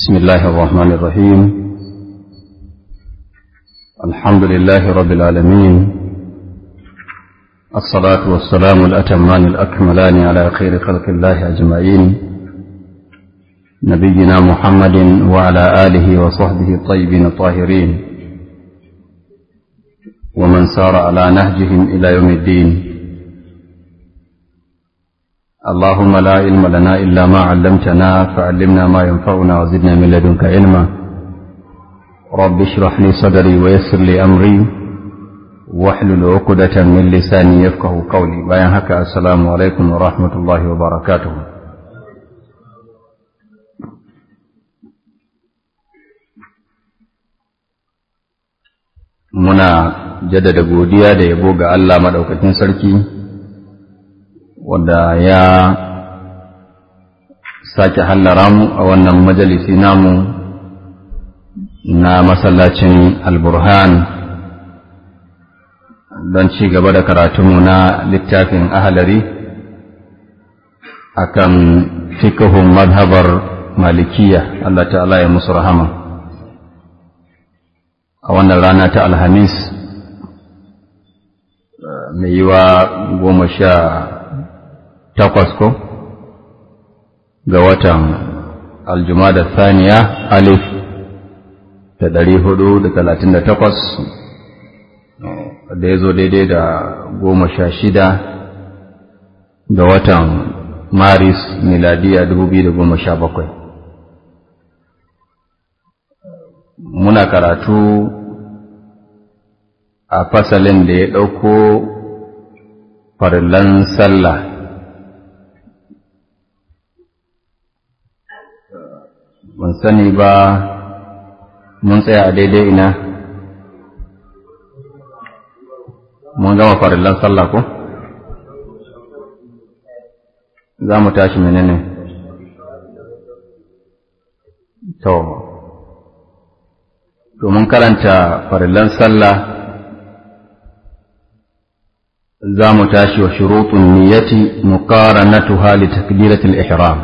بسم الله الرحمن الرحيم الحمد لله رب العالمين الصلاة والسلام الأتمان الأكملان على خير خلق الله أجمعين نبينا محمد وعلى آله وصحبه الطيبين الطاهرين ومن سار على نهجهم إلى يوم الدين اللهم لا علم لنا إلا ما علمتنا فعلمنا ما ينفعنا وزدنا من لدنك علما رب اشرح لي صدري ويسر لي أمري واحلل عقدة من لساني يفقه قولي بيان هكا السلام عليكم ورحمة الله وبركاته muna jaddada godiya da yabo ga Allah maɗaukakin sarki wanda ya sake hallara mu a wannan majalisi namu na masallacin alburhan don ci gaba da karatunmu na littafin ahalari akan fikihun madhabar malikiya Allah ta'ala ya musu rahama a wannan rana ta alhamis mai yiwa goma sha takwas ko ga watan aljumada thaniya alif da ɗari hudu da talatin da takwas da ya zo daidai da goma sha shida ga watan maris miladiya dubu biyu da goma sha bakwai muna karatu a fasalin da ya ɗauko farillan sallah ban sani ba mun tsaya a daidai ina mun gama farillan sallah ko za mu tashi menene to to mun karanta farillan sallah za mu tashi wa shurutun niyyati muqaranatuha li takbiratil ihram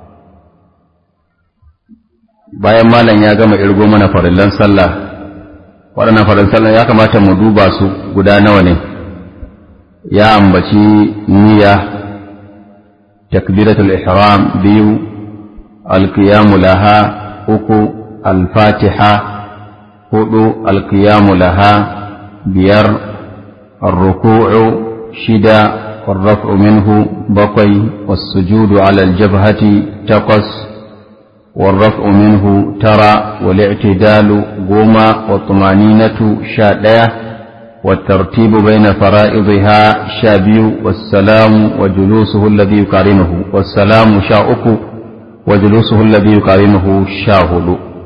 bayan malam ya gama irgo mana farillan sallah waɗannan farillan sallah ya kamata mu duba su guda nawa ne ya ambaci niyya takbiratul ihram biyu alqiyamu laha uku alfatiha hudu alqiyamu laha biyar الركوع شدا والرفع منه بقي والسجود على الجبهة تقص والرفع منه ترى والاعتدال قوما والطمانينة شادية والترتيب بين فرائضها شابي والسلام وجلوسه الذي يقارنه والسلام شاؤك وجلوسه الذي يقارنه شاهد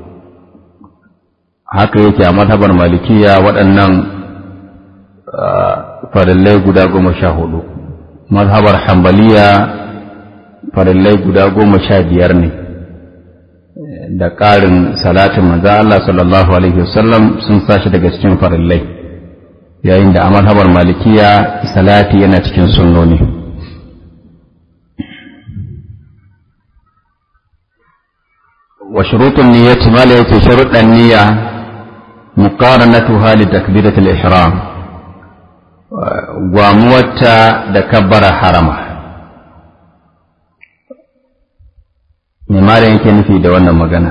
haka yake a mazhabar malikiya waɗannan farillai guda goma sha hudu mazhabar hambaliya farillai guda goma sha biyar ne da ƙarin salatin manzo Allah sallallahu alaihi wasallam sun sashi daga cikin farillai yayin da a mazhabar malikiya salati yana cikin sunnoni wa shurutun niyyati ma la yake sharuɗan niyya muqaranatuha li takbiratil ihram gwamuwarta da kabbara harama me malam yake nufi da wannan magana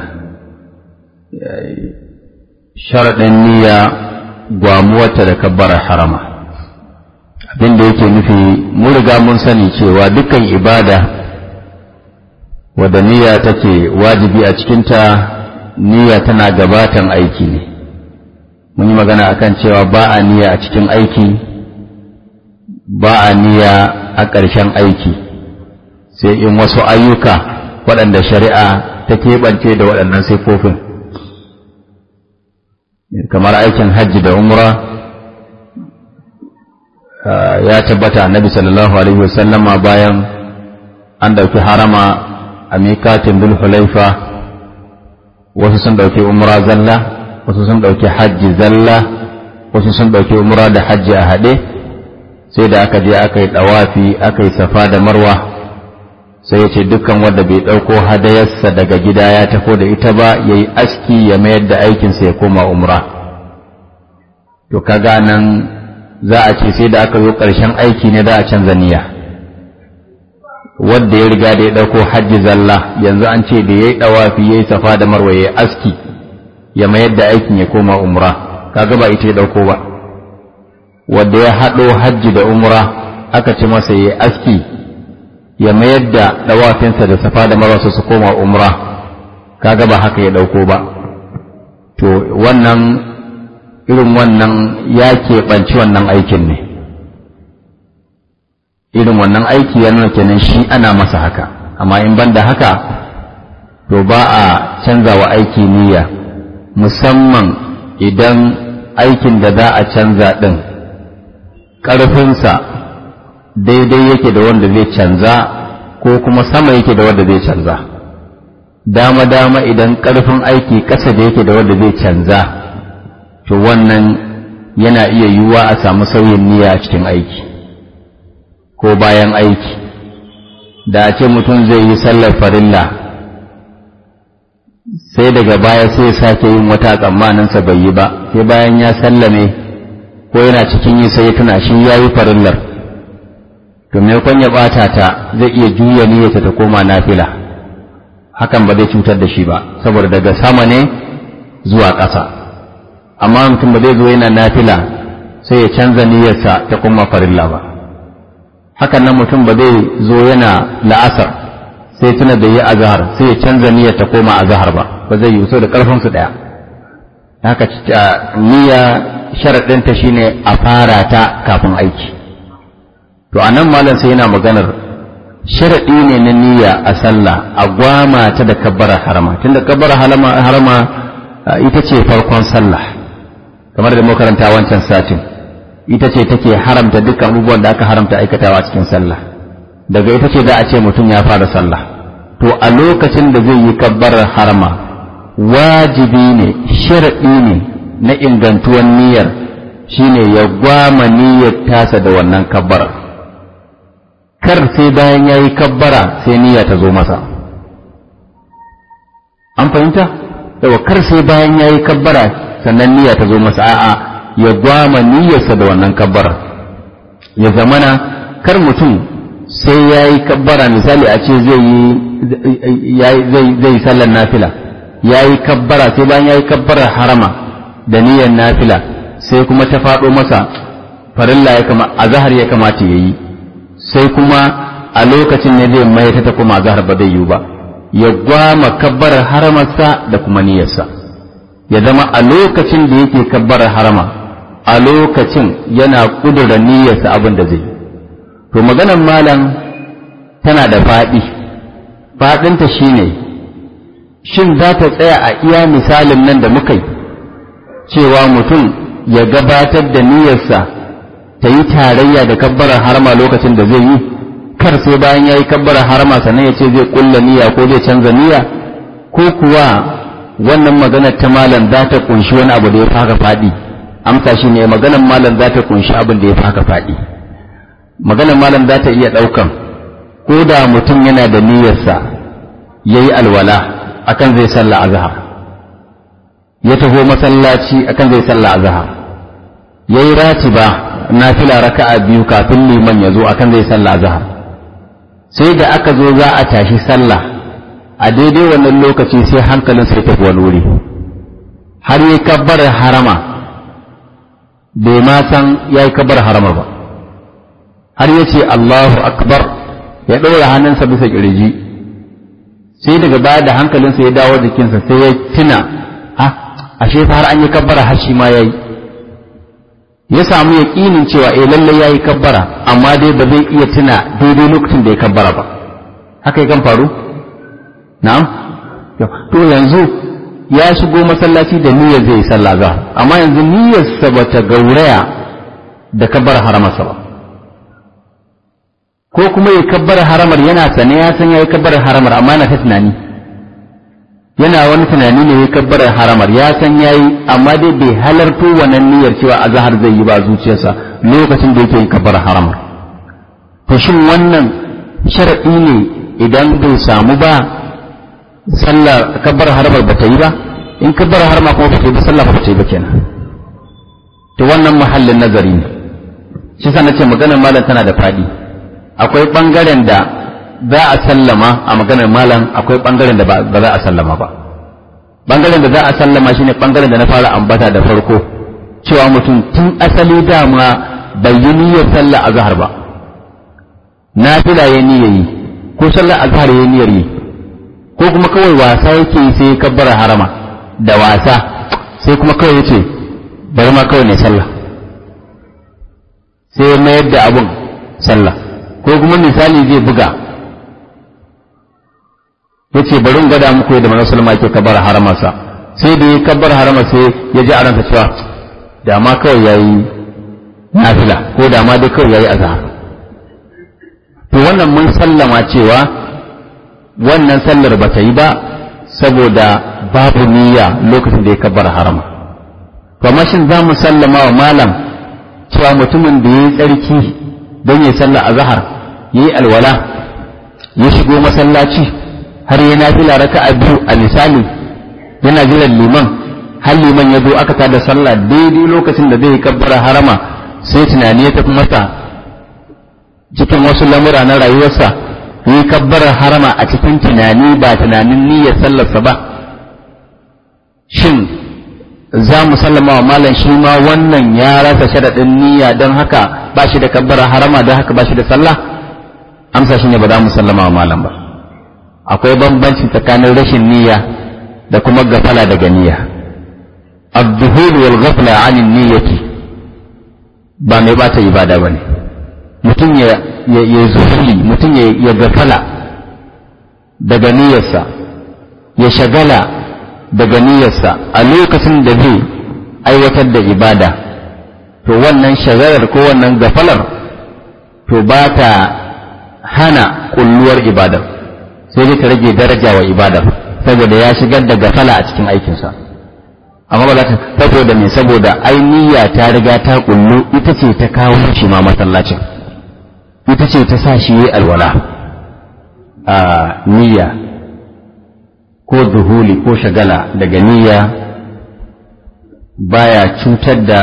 sharaɗin niyya gwamuwarta da kabbara harama abin da yake nufi mun riga mun sani cewa dukkan ibada wadda niyya take wajibi a cikinta niyya tana gabatan aiki ne mun yi magana akan cewa ba a niyya a cikin aiki ba a niyya a ƙarshen aiki sai in wasu ayyuka waɗanda shari'a ta keɓance da waɗannan siffofin kamar aikin hajji da umra ya tabbata annabi sallallahu alaihi wasallama bayan an ɗauki harama a mikatin hulaifa wasu sun ɗauki umra zalla wasu sun ɗauki hajji zalla wasu sun ɗauki umra da hajji a haɗe sai da aka je aka yi ɗawafi aka yi safa da marwa sai ya ce dukkan wanda bai ɗauko hadayarsa daga gida ya tafi da ita ba ya yi aski ya mayar da aikinsa ya koma umra to kaga nan za a ce sai da aka zo ƙarshen aiki ne za a canza niyya wadda ya riga da ya ɗauko hajji zalla yanzu an ce da ya yi ɗawafi ya yi safa da marwa ya yi aski ya mayar da aikin ya koma umra kaga ba ita ya ɗauko ba wadda ya haɗo hajji da umra aka ce masa ya yi aski ya mayar da ɗawafinsa da safa da marwa su koma umra kaga ba haka ya ɗauko ba to wannan irin wannan ya keɓanci wannan aikin ne irin wannan aiki ya nuna kenan shi ana masa haka amma in ban da haka to ba a canza wa aiki niyya musamman idan aikin da za a canza ɗin ƙarfinsa daidai yake da wanda zai canza ko kuma sama yake da wanda zai canza dama-dama idan ƙarfin aiki ƙasa da yake da wanda zai canza to wannan yana iya yiwuwa a samu sauyin niyya a cikin aiki ko bayan aiki da a ce mutum zai yi sallar farilla sai daga baya sai sake yin wata tsammaninsa bai yi ba sai bayan ya sallame ko yana cikin yi sai tuna shi ya yi farillar to maimakon ya ɓata ta zai iya juya niyyarsa ta koma nafila hakan ba zai cutar da shi ba saboda daga sama ne zuwa ƙasa amma mutum ba zai zo yana nafila sai ya canza niyyarsa ta koma farilla ba hakan nan mutum ba zai zo yana la'asar sai tuna da yi azhar sai ya canza niyyar ta koma azhar ba ba zai yi so da karfin su daya haka niyya sharadin ta shine a fara ta kafin aiki to anan malam sai yana maganar sharadi ne na niyya a sallah a gwama ta da kabbara harama tunda kabbara harama ita ce farkon sallah kamar da makaranta wancan satin ita ce take haramta dukkan abubuwan da aka haramta aikatawa cikin sallah daga ita ce za a ce mutum ya fara sallah to a lokacin da zai yi kabbarar harama wajibi ne sharaɗi ne na ingantuwan niyyar shine ya gwama niyyar tasa da wannan kabbarar kar sai bayan ya yi kabbara sai niyya ta zo masa an fahimta yawa kar sai bayan ya yi kabbara sannan niyya ta zo masa a'a ya gwama niyyarsa da wannan kabbara ya zamana kar mutum sai ya yi kabbara misali a ce zai yi zai sallar nafila ya yi kabbara sai bayan ya yi kabbarar harama da niyyar nafila sai kuma ta faɗo masa farilla ya kama a zahar ya kamata ya yi sai kuma a lokacin ne zai mai ta kuma a zahar ba zai yi ba ya gwama kabbarar haramarsa da kuma niyyarsa ya zama a lokacin da yake kabbarar harama a lokacin yana ƙudura niyyarsa abin da zai to maganar malam tana da faɗi faɗinta shine shin za ta tsaya a iya misalin nan da muka yi cewa mutum ya gabatar da niyyarsa ta yi tarayya da kabbarar harama lokacin da zai yi kar sai bayan ya yi kabbarar harama sannan ya ce zai ƙulla niyya ko zai canza niyya ko kuwa wannan maganar ta malam za ta kunshi wani abu da ya faka faɗi amsa shi ne maganar malam za ta kunshi abin da ya faka faɗi maganar malam za ta iya ɗaukan ko da mutum yana da niyyarsa ya yi alwala akan zai sallah azhar ya taho masallaci akan zai sallah azhar ya yi ratiba nafila raka'a biyu kafin liman ya zo akan zai sallah azhar sai da aka zo za a tashi sallah a daidai wannan lokaci sai hankalin sai tafi wani wuri har yi kabbar harama bai ma san ya yi kabbar harama ba har ya ce Allahu akbar ya ɗora hannunsa bisa ƙirji sai daga baya da hankalinsa ya dawo jikinsa sai ya tuna a ashe fa har an yi kabbara har shi ma ya yi ya samu yaƙinin cewa eh lallai ya yi kabbara amma dai ba zai iya tuna daidai lokacin da ya kabbara ba haka ya kan faru na'am to yanzu ya shigo masallaci da niyyar zai yi sallah za amma yanzu niyyarsa ba ta gauraya da kabbar haramarsa ba ko kuma ya kabbar haramar yana sane ya san ya yi kabbar haramar amma yana ta tunani yana wani tunani ne ya kabbar haramar ya san ya yi amma dai bai halarto wannan niyyar cewa azhar zai yi ba zuciyarsa lokacin da yake yin kabbar haramar to shin wannan sharadi ne idan bai samu ba sallar kabbar harbar ba ta yi ba in kabbar harma kuma ba ta yi ba sallah ba ta yi ba kenan to wannan mahallin nazari ne shi sa nace maganar malam tana da fadi akwai bangaren da za a sallama a maganar malam akwai bangaren da ba za a sallama ba bangaren da za a sallama shine bangaren da na fara ambata da farko cewa mutum tun asali dama bai yi niyyar sallah azhar ba nafila ya niyyar yi ko sallar azhar ya niyyar yi ko kuma kawai wasa yake sai ya kabbara harama da wasa sai kuma kawai yace bari ma kawai ne sallah sai ya mayar da abun sallah ko kuma misali zai buga yace bari in gwada muku yadda manzon sallama yake kabbara haramarsa sai da ya kabbara harama sai ya ji a ransa cewa da ma kawai yayi nafila ko da ma dai kawai yayi azhar to wannan mun sallama cewa wannan sallar ba ta yi ba saboda babu niyya lokacin da ya kabbara harama to amma shin za mu sallama wa malam cewa mutumin da ya yi tsarki don ya sallar azhar ya yi alwala ya shigo masallaci har ya nafila raka'a biyu a misali yana jiran liman har liman ya zo aka tada sallah daidai lokacin da zai kabbara harama sai tunani ya tafi masa cikin wasu lamura na rayuwarsa yi kabbara harama a cikin tunani ba tunanin niyyar sallarsa ba shin za mu sallama wa malam shi ma wannan ya rasa sharaɗin niyya don haka ba shi da kabbara harama don haka ba shi da sallah amsa shi ne ba za mu sallama wa malam ba akwai bambanci tsakanin rashin niyya da kuma gafala daga niyya الظهور والغفلة عن النية ba mai bata ibada bane mutum ya ya zuhuri mutum ya gafala daga niyyarsa ya shagala daga niyyarsa a lokacin da zai aiwatar da ibada to wannan shagalar ko wannan gafalar to ba ta hana kulluwar ibadar sai dai ta rage daraja wa ibadar saboda ya shigar da gafala a cikin aikinsa amma ba za ta saboda me saboda ai niyya ta riga ta kullu ita ce ta kawo shi ma masallacin ita ce ta sa shi yi alwala a niyya ko zuhuli ko shagala daga niyya baya cutar da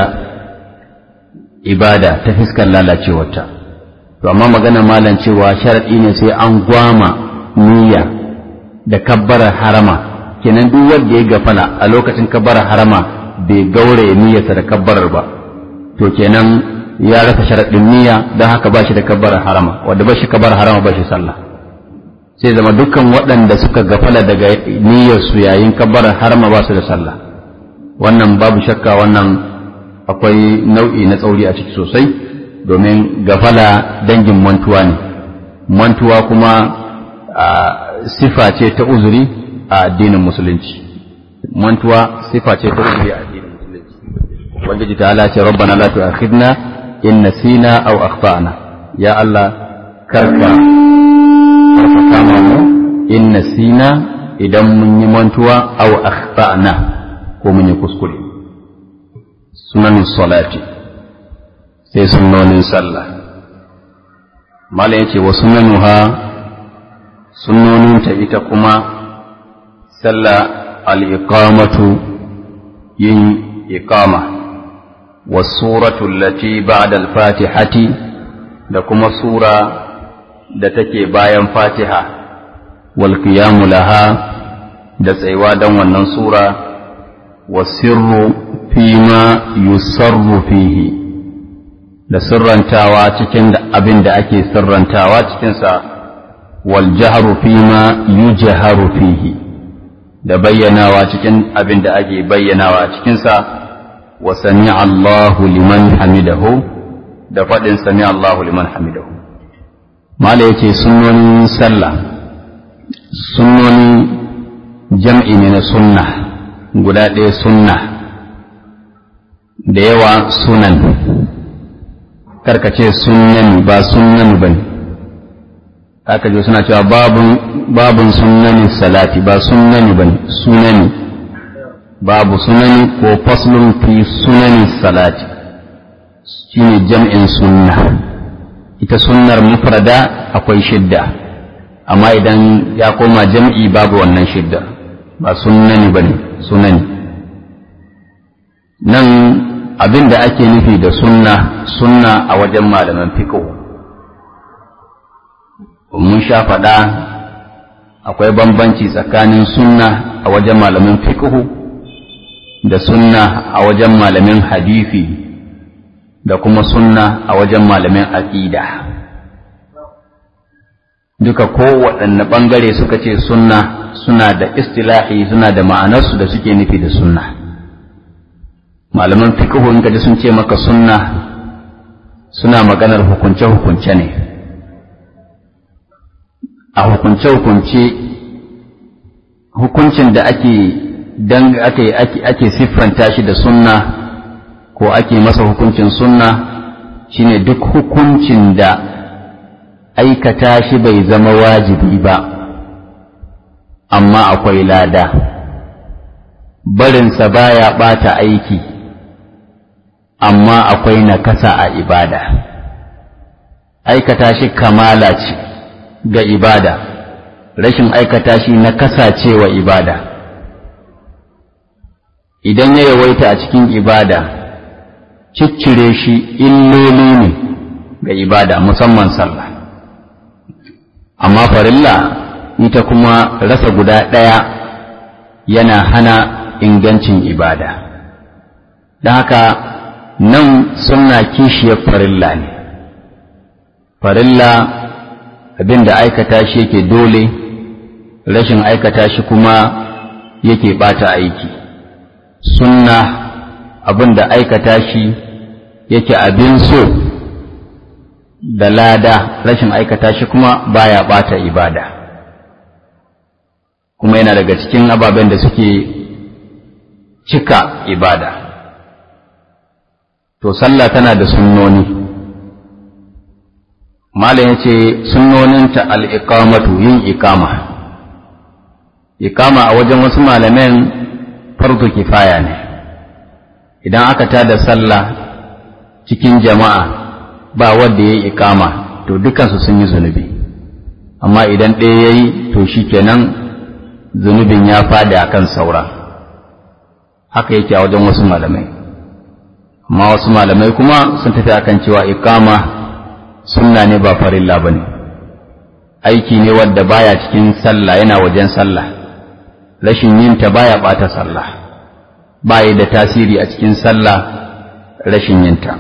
ibada ta fiskar lalacewarta to amma magana malam cewa sharaɗi ne sai an gwama niyya da kabbarar harama kenan duk wanda ya gafala a lokacin kabbarar harama bai gaure niyyarsa da kabbarar ba to kenan ya rasa sharaɗin niyya don haka ba shi da kabbarar harama wanda ba shi kabbarar harama ba shi sallah sai zama dukkan waɗanda suka gafala daga niyyarsu yayin kabbarar harama ba su da sallah wannan babu shakka wannan akwai nau'i na tsauri a ciki sosai domin gafala dangin mantuwa ne mantuwa kuma sifa ce ta uzuri a addinin musulunci mantuwa sifa ce ta uzuri a addinin musulunci ubangiji ta ala ce rabbana la tu'akhidna in nasina aw akhtana ya Allah karka karka kama mu in nasina idan mun yi mantuwa aw akhtana ko mun yi kuskure sunan salati sai sunnonin sallah mala yace wa sunanuha sunnoninta ita kuma sallah al-iqamatu yin iqama wa suratu allati ba'da al-fatihati da kuma sura da take bayan fatiha wal qiyamu laha da tsayuwa dan wannan sura wa sirru fima yusarru fihi da sirrantawa cikin abin da ake sirrantawa cikinsa wal jahru fima yujharu fihi da bayyanawa cikin abin da ake bayyanawa a cikinsa wa sami Allahu liman hamidahu da faɗin sami Allahu liman hamidahu mala yace sunnonin sallah sunnoni jam'i ne na sunna guda ɗaya sunna da yawa sunan karkace sunan ba sunan ba ne aka je suna cewa babun sunani salati ba sunani ba ne sunani babu sunani ko faslun fi sunani salati shine jam'in sunna ita sunnar mufrada akwai shidda amma idan ya koma jam'i babu wannan shidda ba sunnani ba ne sunani nan abin da ake nufi da sunna sunna a wajen malaman fiqh mun sha faɗa akwai bambanci tsakanin sunna a wajen malamin fiqh da sunna a wajen malamin hadisi da kuma sunna a wajen malamin aqida duka kowaɗanne ɓangare suka ce sunna suna da istilahi suna da ma'anarsu da suke nufi da sunna malaman fiqh in kaji sun ce maka sunna suna maganar hukunce-hukunce ne a hukunce-hukunce hukuncin da ake dan ake ake ake siffanta shi da sunna ko ake masa hukuncin sunna shine duk hukuncin da aikata shi bai zama wajibi ba amma akwai lada barinsa baya ɓata aiki amma akwai nakasa a ibada aikata shi kamala ce ga ibada rashin aikata shi nakasa ce wa ibada idan ya yawaita a cikin ibada ciccire shi illoli ne ga ibada musamman sallah amma farilla ita kuma rasa guda ɗaya yana hana ingancin ibada don haka nan suna kishiyar farilla ne farilla abin da aikata shi yake dole rashin aikata shi kuma yake bata aiki sunna abin da aikata shi yake abin so da lada rashin aikata shi kuma baya bata ibada kuma yana daga cikin ababen da suke cika ibada to sallah tana da sunnoni malam ya ce sunnoninta al'iƙamatu yin iƙama iƙama a wajen wasu malamen farko kifaya ne idan aka tada sallah cikin jama'a ba wanda ya yi iƙama to dukansu sun yi zunubi amma idan ɗaya ya yi to shi kenan zunubin ya faɗi a kan saura haka yake a wajen wasu malamai amma wasu malamai kuma sun tafi akan cewa iƙama sunna ne ba farilla ba ne aiki ne wadda baya cikin sallah yana wajen sallah rashin yinta baya ɓata sallah baya da tasiri a cikin sallah rashin yinta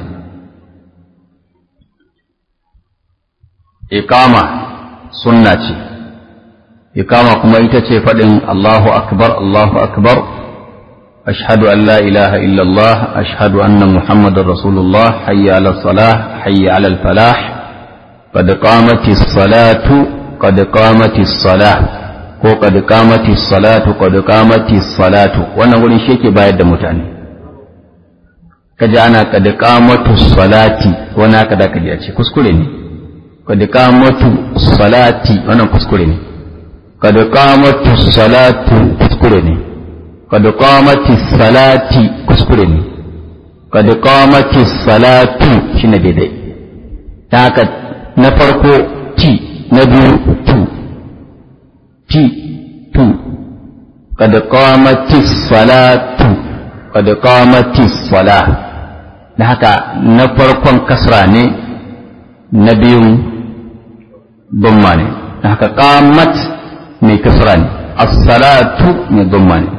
iqama sunna ce iqama kuma ita ce faɗin Allahu akbar Allahu akbar ashhadu an la ilaha illallah ashhadu anna muhammadar rasulullah hayya ala salah hayya ala falah qad qamatis salatu qad qamatis salah ko qad qamatis salatu qad qamatis salatu wannan wurin shi yake bayar da mutane kaji ana qad qamatus salati wannan kada kaji a ce kuskure ne qad qamatu salati wannan kuskure ne qad qamatu salatu kuskure ne qad qamati salati kuskure ne qad qamati salatu shine daidai ta haka na farko ti na biyu tu ti tu qad qamati salatu qad qamati salah da haka na farkon kasra ne na biyun dumma ne da haka qamat mai kasra ne as-salatu mai dumma ne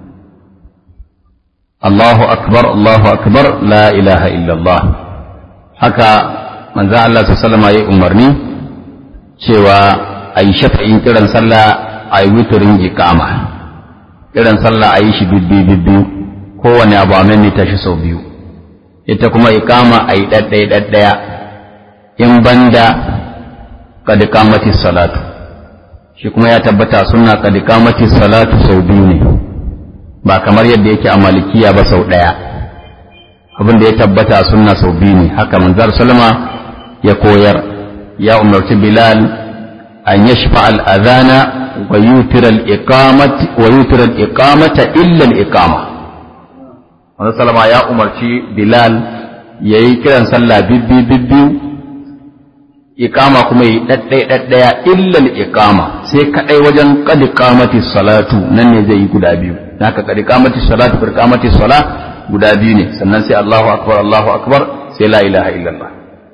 Allahu akbar Allahu akbar la ilaha illallah haka manzo Allah sallallahu alaihi umarni cewa a yi shafa'in kiran sallah a yi witurin iqama kiran sallah a yi shi bibbi bibbi kowane abu a maimaita shi sau biyu ita kuma iqama a yi ɗaɗɗaya ɗaɗɗaya in banda kad kamati salatu shi kuma ya tabbata sunna kad kamati salatu sau biyu ne ba kamar yadda yake a malikiya ba sau ɗaya abin da ya tabbata sunna sau biyu ne haka manzar salama ya koyar ya umarci bilal an yashfa al-adhana wa yutira al-iqamati wa yutira al-iqamata illa al-iqama manzar salama ya umarci bilal yayi kiran sallah bibbi bibbi iqama kuma yi daddai daddaya illal iqama sai kadai wajen qad qamati salatu nan ne zai yi guda biyu haka qad qamati salatu qad qamati sala guda biyu ne sannan sai Allahu akbar Allahu akbar sai la ilaha illallah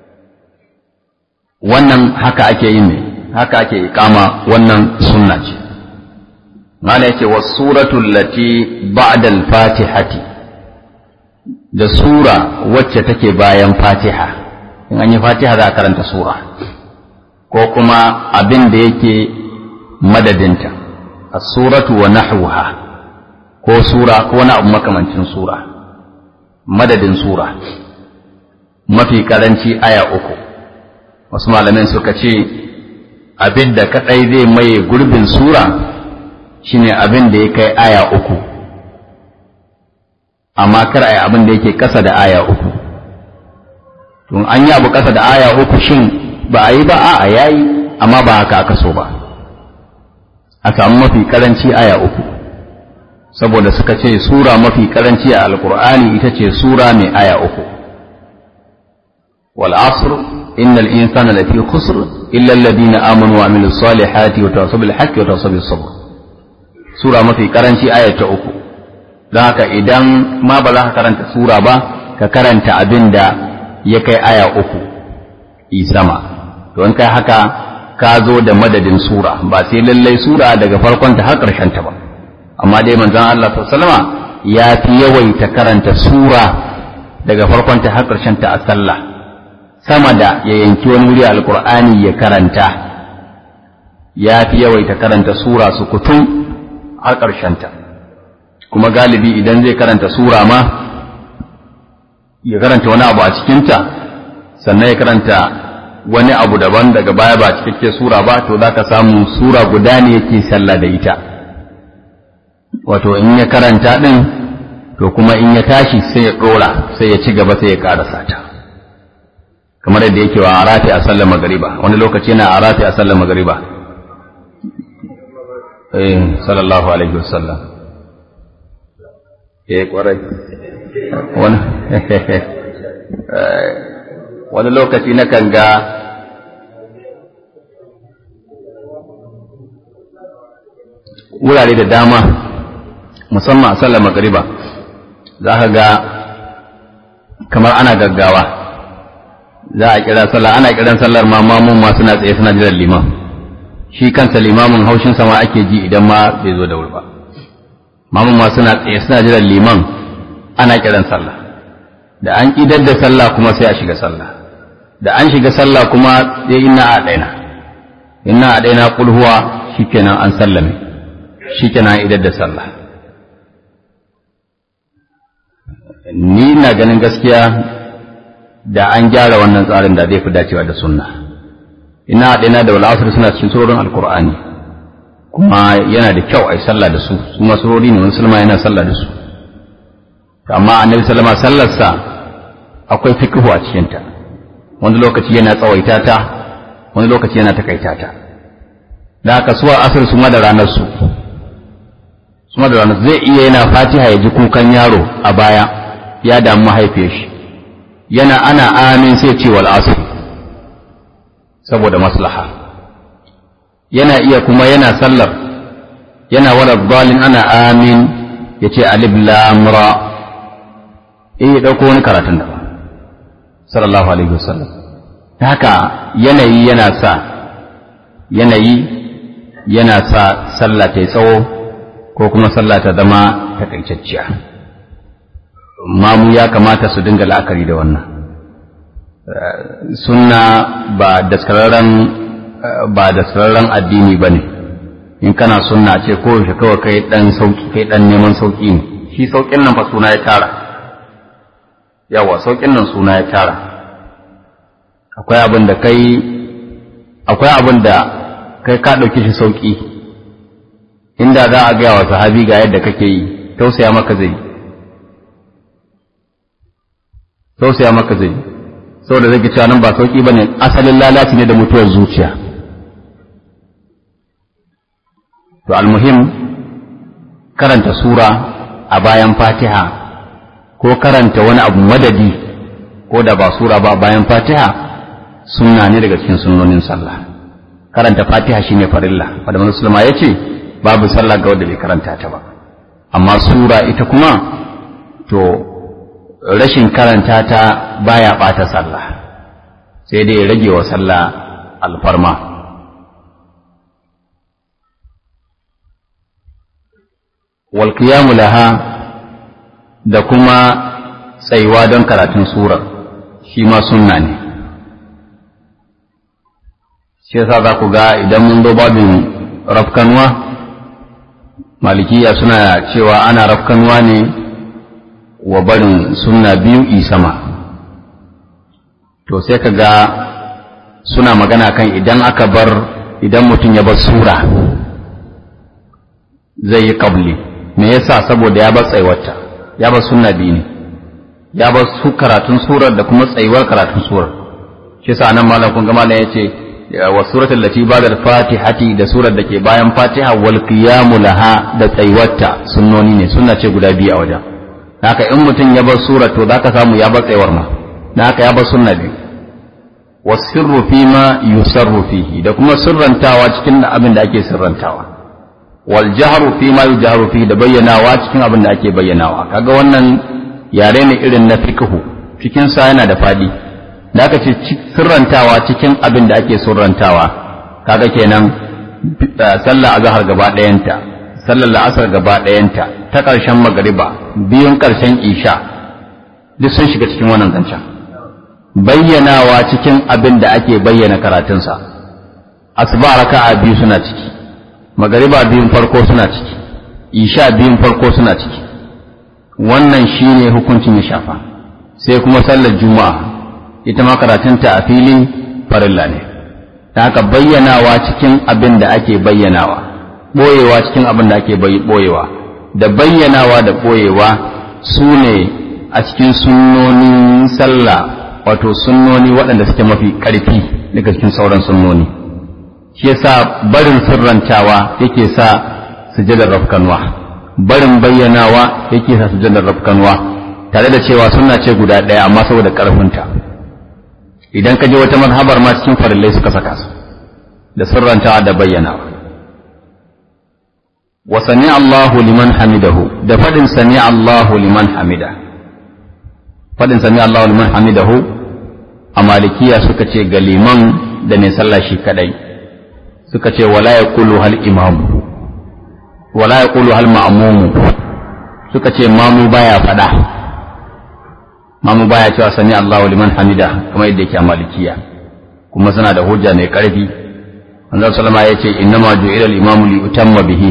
wannan haka ake yin ne haka ake iqama wannan sunna ce mala yake was suratu allati ba'da al-fatihati da sura wacce take bayan fatiha in an yi fatiha za a karanta sura ko kuma abin da yake madadinta as-suratu wa nahwaha ko sura ko wani abu makamancin sura madadin sura mafi karanci aya uku wasu malamin suka ce abin da kadai zai maye gurbin sura shine abin da ya kai aya uku amma kar a yi abin da yake kasa da aya uku tun an yi abu kasa da aya uku shin ba a yi ba a yayi amma ba haka aka so ba a samu mafi karanci aya uku saboda suka ce sura mafi karanci a alkur'ani ita ce sura mai aya uku wal asr innal insana lafi khusr illa alladhina amanu wa amilus salihati wa tawassaw bil haqqi wa tawassaw bis sabr sura mafi karanci aya ta uku don haka idan ma ba za ka karanta sura ba ka karanta abin da ya kai aya uku isama don kai haka ka zo da madadin sura ba sai lallai sura daga farkon ta har ƙarshen ta ba amma dai manzon Allah sallama ya fi yawaita karanta sura daga farkon ta har ƙarshen ta a sallah sama da ya yanki wani wuri alqur'ani ya karanta ya fi yawaita karanta sura su kutum har ƙarshen ta kuma galibi idan zai karanta sura ma ya karanta wani abu a cikinta sannan ya karanta wani abu daban daga baya ba cikakke sura ba to za ka samu sura guda ne yake sallah da ita wato in ya karanta ɗin to kuma in ya tashi sai ya ɗora sai ya ci gaba sai ya ƙarasa ta kamar yadda yake wa arafi a sallar magariba wani lokaci yana arafi a sallar magariba eh sallallahu alaihi wasallam eh kwarai wani wani lokaci na kan ga wurare da dama musamman a sallar magariba za ka ga kamar ana gaggawa za a kira sallah ana kiran sallar ma mamun ma suna tsaye suna jiran liman shi kansa limamin haushin sama ake ji idan ma bai zo da wuri ba mamun ma suna tsaye suna jiran liman ana kiran sallah da an idar da sallah kuma sai a shiga sallah da an shiga sallah kuma sai inna a daina inna a daina kul huwa shikenan an sallame shikenan idar da sallah ni na ganin gaskiya da an gyara wannan tsarin da zai fi dacewa da sunna ina a daina da wal asr suna cikin surorin alqur'ani kuma yana da kyau a yi sallah da su su masurori ne musulma yana sallah da su amma annabi sallama sallarsa akwai fikihu a cikinta wani lokaci yana tsawaita ta wani lokaci yana takaita ta da haka suwa asir su ma da ranar su su ma da ranar zai iya yana fatiha ya ji kukan yaro a baya ya damu mahaifiyar shi yana ana amin sai ce wal asr saboda maslaha yana iya kuma yana sallar yana wala dalin ana amin ya ce alif lam ra eh ya dauko wani karatun da ba sallallahu alaihi wasallam haka yanayi yana sa yanayi yana sa sallah ta yi tsawo ko kuma sallah ta zama takaitacciya mamu ya kamata su dinga la'akari da wannan sunna ba daskararren ba daskararren addini ba ne in kana sunna ce ko shi kawai kai dan sauki kai dan neman sauki ne shi saukin nan fa suna ya tara yawa saukin nan suna ya tara akwai abin da kai akwai abin da kai ka ɗauki shi sauki inda za a gaya wa sahabi ga yadda kake yi tausaya maka zai tausaya maka zai saboda zai cewa nan ba sauki bane asalin lalaci ne da mutuwar zuciya to almuhim karanta sura a bayan fatiha ko karanta wani abu madadi ko da ba sura ba bayan fatiha sunna ne daga cikin sunnonin sallah karanta fatiha shine farilla wanda manzo sallama ya ce babu sallah ga wanda bai karanta ta ba amma sura ita kuma to rashin karanta ta baya bata sallah sai dai rage wa sallah alfarma wal qiyamu laha da kuma tsayuwa don karatun surar shi ma sunna ne shi yasa za ku ga idan mun zo babin rafkanuwa malikiya suna cewa ana rafkanuwa ne wa barin sunna biyu isama to sai ka ga suna magana kan idan aka bar idan mutum ya bar sura zai yi kabli me yasa saboda ya bar tsaiwarta ya bar sunna biyu ne ya bar su karatun surar da kuma tsayuwar karatun surar shi yasa nan malam kun ga malam yace wa suratul lati ba'da fatihati da surar da ke bayan fatiha wal qiyamu laha da tsayuwarta sunnoni ne sunna ce guda biyu a wajen haka in mutum ya bar surar to zaka samu ya bar tsayuwar ma haka ya bar sunna biyu wasirru fi ma yusarru fihi da kuma sirrantawa cikin abin da ake sirrantawa wal jahru fi ma yujharu fihi da bayyanawa cikin abin da ake bayyanawa kaga wannan yare ne irin na fiqhu cikin sa yana da fadi da aka ce sirrantawa cikin abin da ake sirrantawa kaga kenan sallah azhar gaba ɗayanta sallar la'asar gaba ɗayanta ta ƙarshen magariba biyun ƙarshen isha duk sun shiga cikin wannan zancen bayyanawa cikin abin da ake bayyana karatunsa asuba raka'a biyu suna ciki magariba biyun farko suna ciki isha biyun farko suna ciki wannan shine hukuncin ya shafa sai kuma sallar juma'a ita ma karatunta a filin farilla ne ta haka bayyanawa cikin abin da ake bayyanawa ɓoyewa cikin abin da ake ɓoyewa da bayyanawa da ɓoyewa su ne a cikin sunnonin sallah wato sunnoni waɗanda suke mafi ƙarfi daga cikin sauran sunnoni shi yasa barin sirrantawa yake sa sujadar rafkanwa barin bayyanawa yake sa sujadar rafkanwa tare da cewa sunna ce guda ɗaya amma saboda ƙarfinta idan ka je wata mazhabar ma cikin farillai suka saka su da sirrantawa da bayyanawa wa sami Allahu liman hamidahu da faɗin sami Allahu liman hamida faɗin sami Allahu liman hamidahu a malikiya suka ce ga liman da mai sallah shi kadai suka ce wala ya kulu hal imamu wala ya kulu hal ma'amumu suka ce mamu baya fada mamu baya cewa sami Allahu liman hamida kamar yadda yake a malikiya kuma suna da hujja mai karfi annabi sallama ya ce innama ju'ila al-imamu li utamma bihi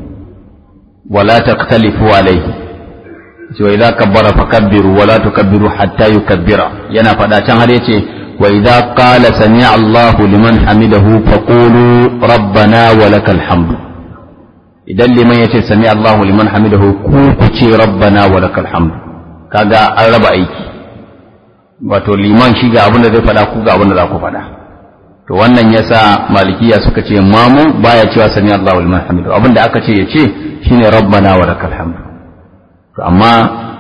wala taqtalifu alayhi wa idza kabbara fakabbiru wa la tukabbiru hatta yukabbira yana fada can har yace wa idza qala sami'a Allahu liman hamidahu faqulu rabbana wa lakal hamdu idan liman yace sami'a Allahu liman hamidahu ku ku ce rabbana wa lakal hamdu kaga an raba aiki wato liman shi ga abin da zai fada ku ga abin da za ku fada to wannan yasa malikiya suka ce mamu baya cewa sami'a Allahu liman hamidahu abin da aka ce yace shine rabbana wa lakal hamdu to amma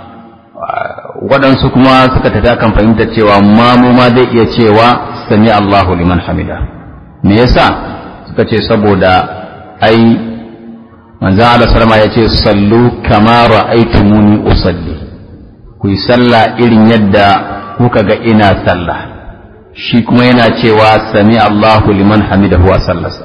waɗansu kuma suka tafi kan fahimtar cewa mamu ma zai iya cewa sami Allahu liman hamida me yasa suka ce saboda ai manzon Allah sallama ya ce sallu kama ra'aytumuni usalli ku yi sallah irin yadda kuka ga ina sallah shi kuma yana cewa sami Allahu liman hamidahu wa sallasa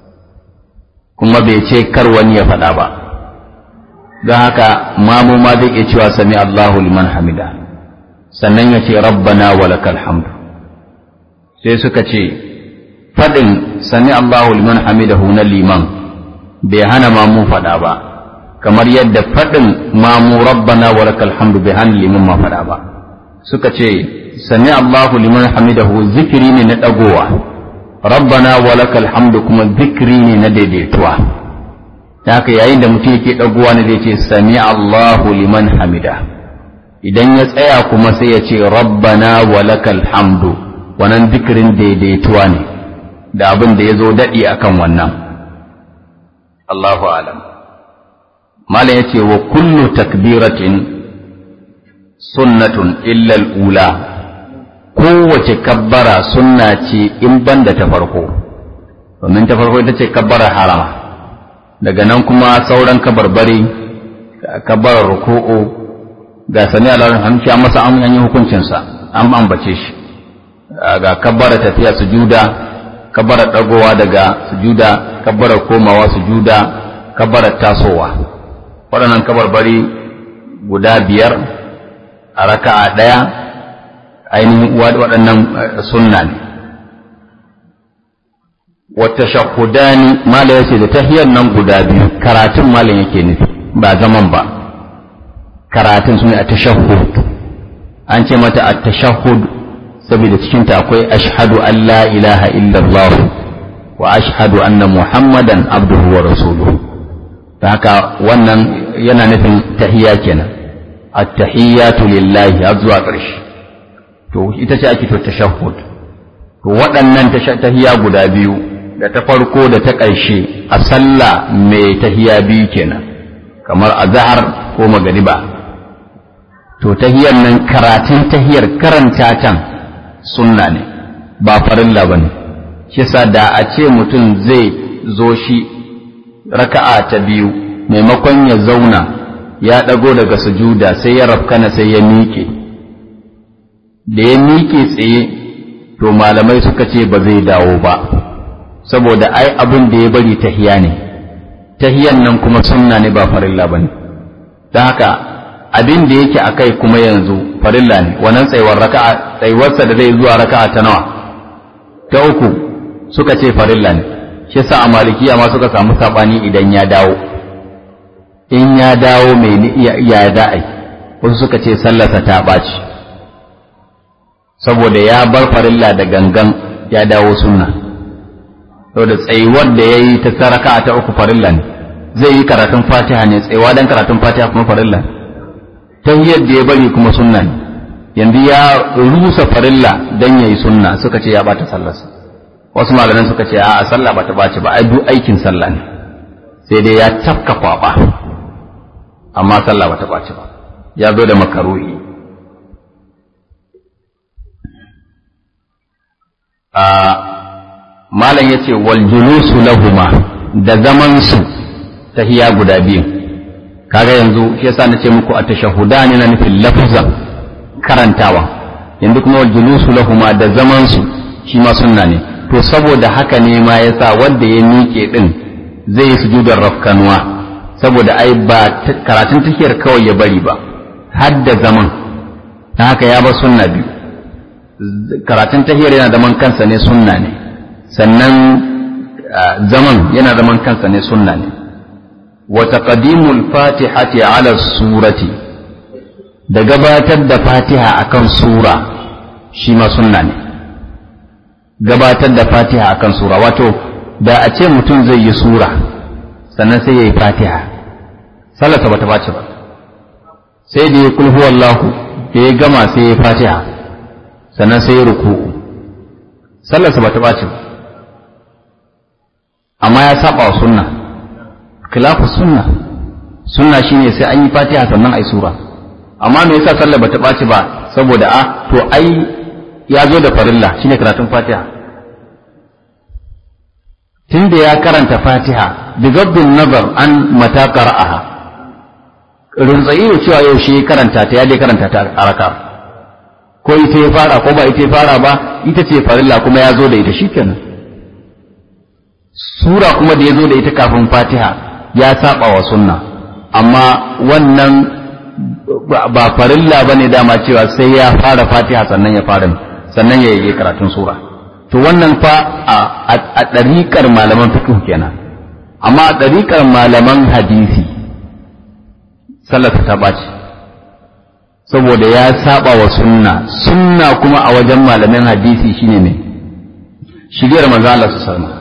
kuma bai ce kar wani ya faɗa ba don haka mamu ma zai iya cewa sami Allahu liman hamida sannan ya ce rabbana wa lakal hamdu sai suka ce faɗin sami Allahu liman hamidahu na liman bai hana mamu faɗa ba kamar yadda faɗin mamu rabbana wa lakal hamdu bai hana liman ma faɗa ba suka ce sami Allahu liman hamidahu zikiri ne na ɗagowa rabbana wa lakal hamdu kuma zikiri ne na daidaituwa ta haka yayin da mutum yake ɗaguwa ne zai ce sami Allahu liman hamida idan ya tsaya kuma sai ya ce rabbana wa lakal hamdu wannan zikirin daidaituwa ne da abin da ya zo daɗi akan wannan Allahu alam malam ya ce wa kullu takbiratin sunnatun illa ula kowace kabbara sunna ce in banda ta farko domin ta farko ita ce kabbarar harama daga nan kuma sauran kabarbari kabbarar ruku'u ga sami alalun hamshi an masa an yi hukuncinsa an ambace shi ga kabbara tafiya sujuda kabbara dagowa daga sujuda kabbara komawa sujuda kabbara tasowa waɗannan kabarbari guda biyar a raka'a ɗaya ainihin waɗannan sunna ne wata shahudani mala ya ce da tahiyar nan guda biyu karatun malam yake nufi ba zaman ba karatun su ne a tashahud an ce mata a tashahud saboda cikinta akwai ashhadu an la ilaha illallah wa ashhadu anna muhammadan abduhu wa rasuluhu ta haka wannan yana nufin tahiyya kenan at-tahiyyatu lillahi har zuwa ƙarshe to ita ce ake to tashahhud to waɗannan tahiyya guda biyu da ta farko da ta ƙarshe a sallah mai tahiyya biyu kenan kamar azhar ko magariba to tahiyar nan karatun tahiyar karanta can sunna ne ba farilla bane shi yasa da a ce mutum zai zo shi raka'a ta biyu maimakon ya zauna ya ɗago daga sujuda sai ya rafkana sai ya miƙe da ya miƙe tsaye to malamai suka ce ba zai dawo ba saboda ai abin da ya bari tahiya ne tahiyan nan kuma sunna ne ba farilla bane don haka abin da yake akai kuma yanzu farilla ne wannan tsayuwar raka'a tsayuwarsa da zai zuwa raka'a ta nawa ta uku suka ce farilla ne shi yasa a malikiya ma suka samu sabani idan ya dawo in ya dawo mai ya da'ai wasu suka ce sallarsa ta ɓaci saboda ya bar farilla da gangan ya dawo sunna saboda tsayuwar da ya yi ta saraka ta uku farilla ne zai yi karatun fatiha ne tsayuwa don karatun fatiha kuma farilla ne ta yadda ya bari kuma sunna ne yanzu ya rusa farilla don ya yi sunna suka ce ya bata sallarsa wasu malaman suka ce a sallah bata ɓaci ba ai duk aikin sallah ne sai dai ya tafka kwaba amma sallah bata ɓaci ba ya zo da makaruhi a malam ya ce wal julusu lahuma da zaman su tahiya guda biyu kaga yanzu shi yasa nace muku a tashahudani na nufin lafzan karantawa yanzu kuma wal julusu lahuma da zaman su shi ma sunna ne to saboda haka ne ma yasa wanda ya miƙe din zai yi sujudar rafkanuwa saboda ai ba karatun tahiyar kawai ya bari ba har da zaman ta haka ya ba sunna biyu karatun tahiyar yana zaman kansa ne sunna ne sannan zaman yana zaman kansa ne sunna ne wa taqdimul fatihati ala surati da gabatar da fatiha akan sura shi ma sunna ne gabatar da fatiha akan sura wato da a ce mutum zai yi sura sannan sai ya yi fatiha sallarsa ba ta bace ba sai da ya kulhu wallahu da ya gama sai ya fatiha sannan sai ya ruku'u sallarsa ba ta bace ba amma ya saba wa sunna khilafu sunna sunna shine sai an yi fatiha sannan ai sura amma me yasa sallar ba ta bace ba saboda a to ai ya zo da farilla shine karatun fatiha tunda ya karanta fatiha bigabdin nazar an mata qara'aha rinzayi da cewa yau shi karanta ta ya dai karanta ta a raka ko ita ya fara ko ba ita ya fara ba ita ce farilla kuma ya zo da ita shikenan sura kuma da ya zo da ita kafin fatiha ya saba wa sunna amma wannan ba farilla bane dama cewa sai ya fara fatiha sannan ya fara sannan ya yi karatun sura to wannan fa a ɗariƙar malaman fiqh kenan amma a ɗariƙar malaman hadisi sallarsa ta ɓaci saboda ya saba wa sunna sunna kuma a wajen malaman hadisi shine mai shiriyar manzo Allah sallallahu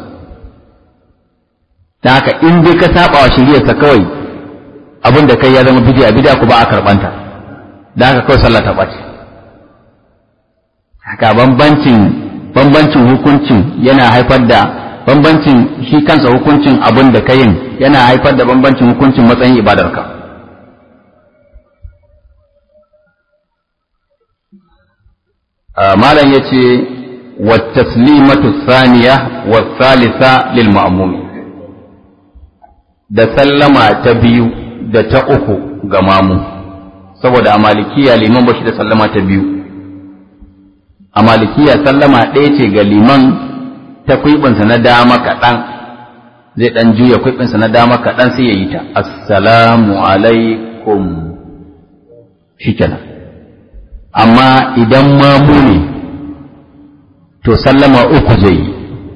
da haka in dai ka saba wa shiriyarsa kawai abin da kai ya zama bid'a bid'a ku ba a karbanta da haka kawai sallah ta ɓaci haka bambancin bambancin hukuncin yana haifar da bambancin shi kansa hukuncin abin da ka yin yana haifar da bambancin hukuncin matsayin ibadarka malam ya ce wa taslimatu thaniya wa thalitha lil ma'mumi da sallama ta biyu da ta uku ga mamu saboda a malikiya liman ba shi da sallama ta biyu a malikiya sallama ɗaya ce ga liman ta kwiɓinsa na dama kaɗan zai ɗan juya kwiɓinsa na dama kaɗan sai ya yi ta assalamu alaikum shi kenan amma idan mamu ne to sallama uku zai yi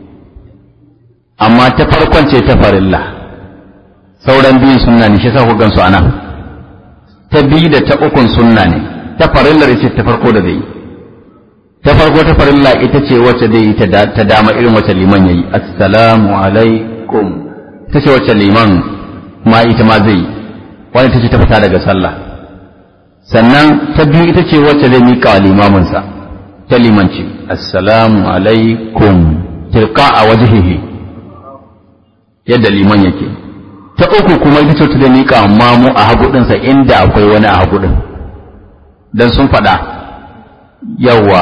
amma ta farkon ce ta farilla sauran biyun sunna ne shi sa ku gansu anan ta biyu da ta ukun sunna ne ta farillar ita ta farko da zai yi ta farko ta farilla ita ce wacce zai yi ta dama irin wacce liman yayi assalamu alaikum ta ce wacce liman ma ita ma zai yi wani ta ce ta fita daga sallah sannan ta biyu ita ce wacce zai miƙa wa limaminsa ta limanci assalamu alaikum tilka a wajihihi yadda liman yake ta uku kuma ita ce ta miƙa mamu a hagu inda akwai wani a hagu ɗin dan sun faɗa yawa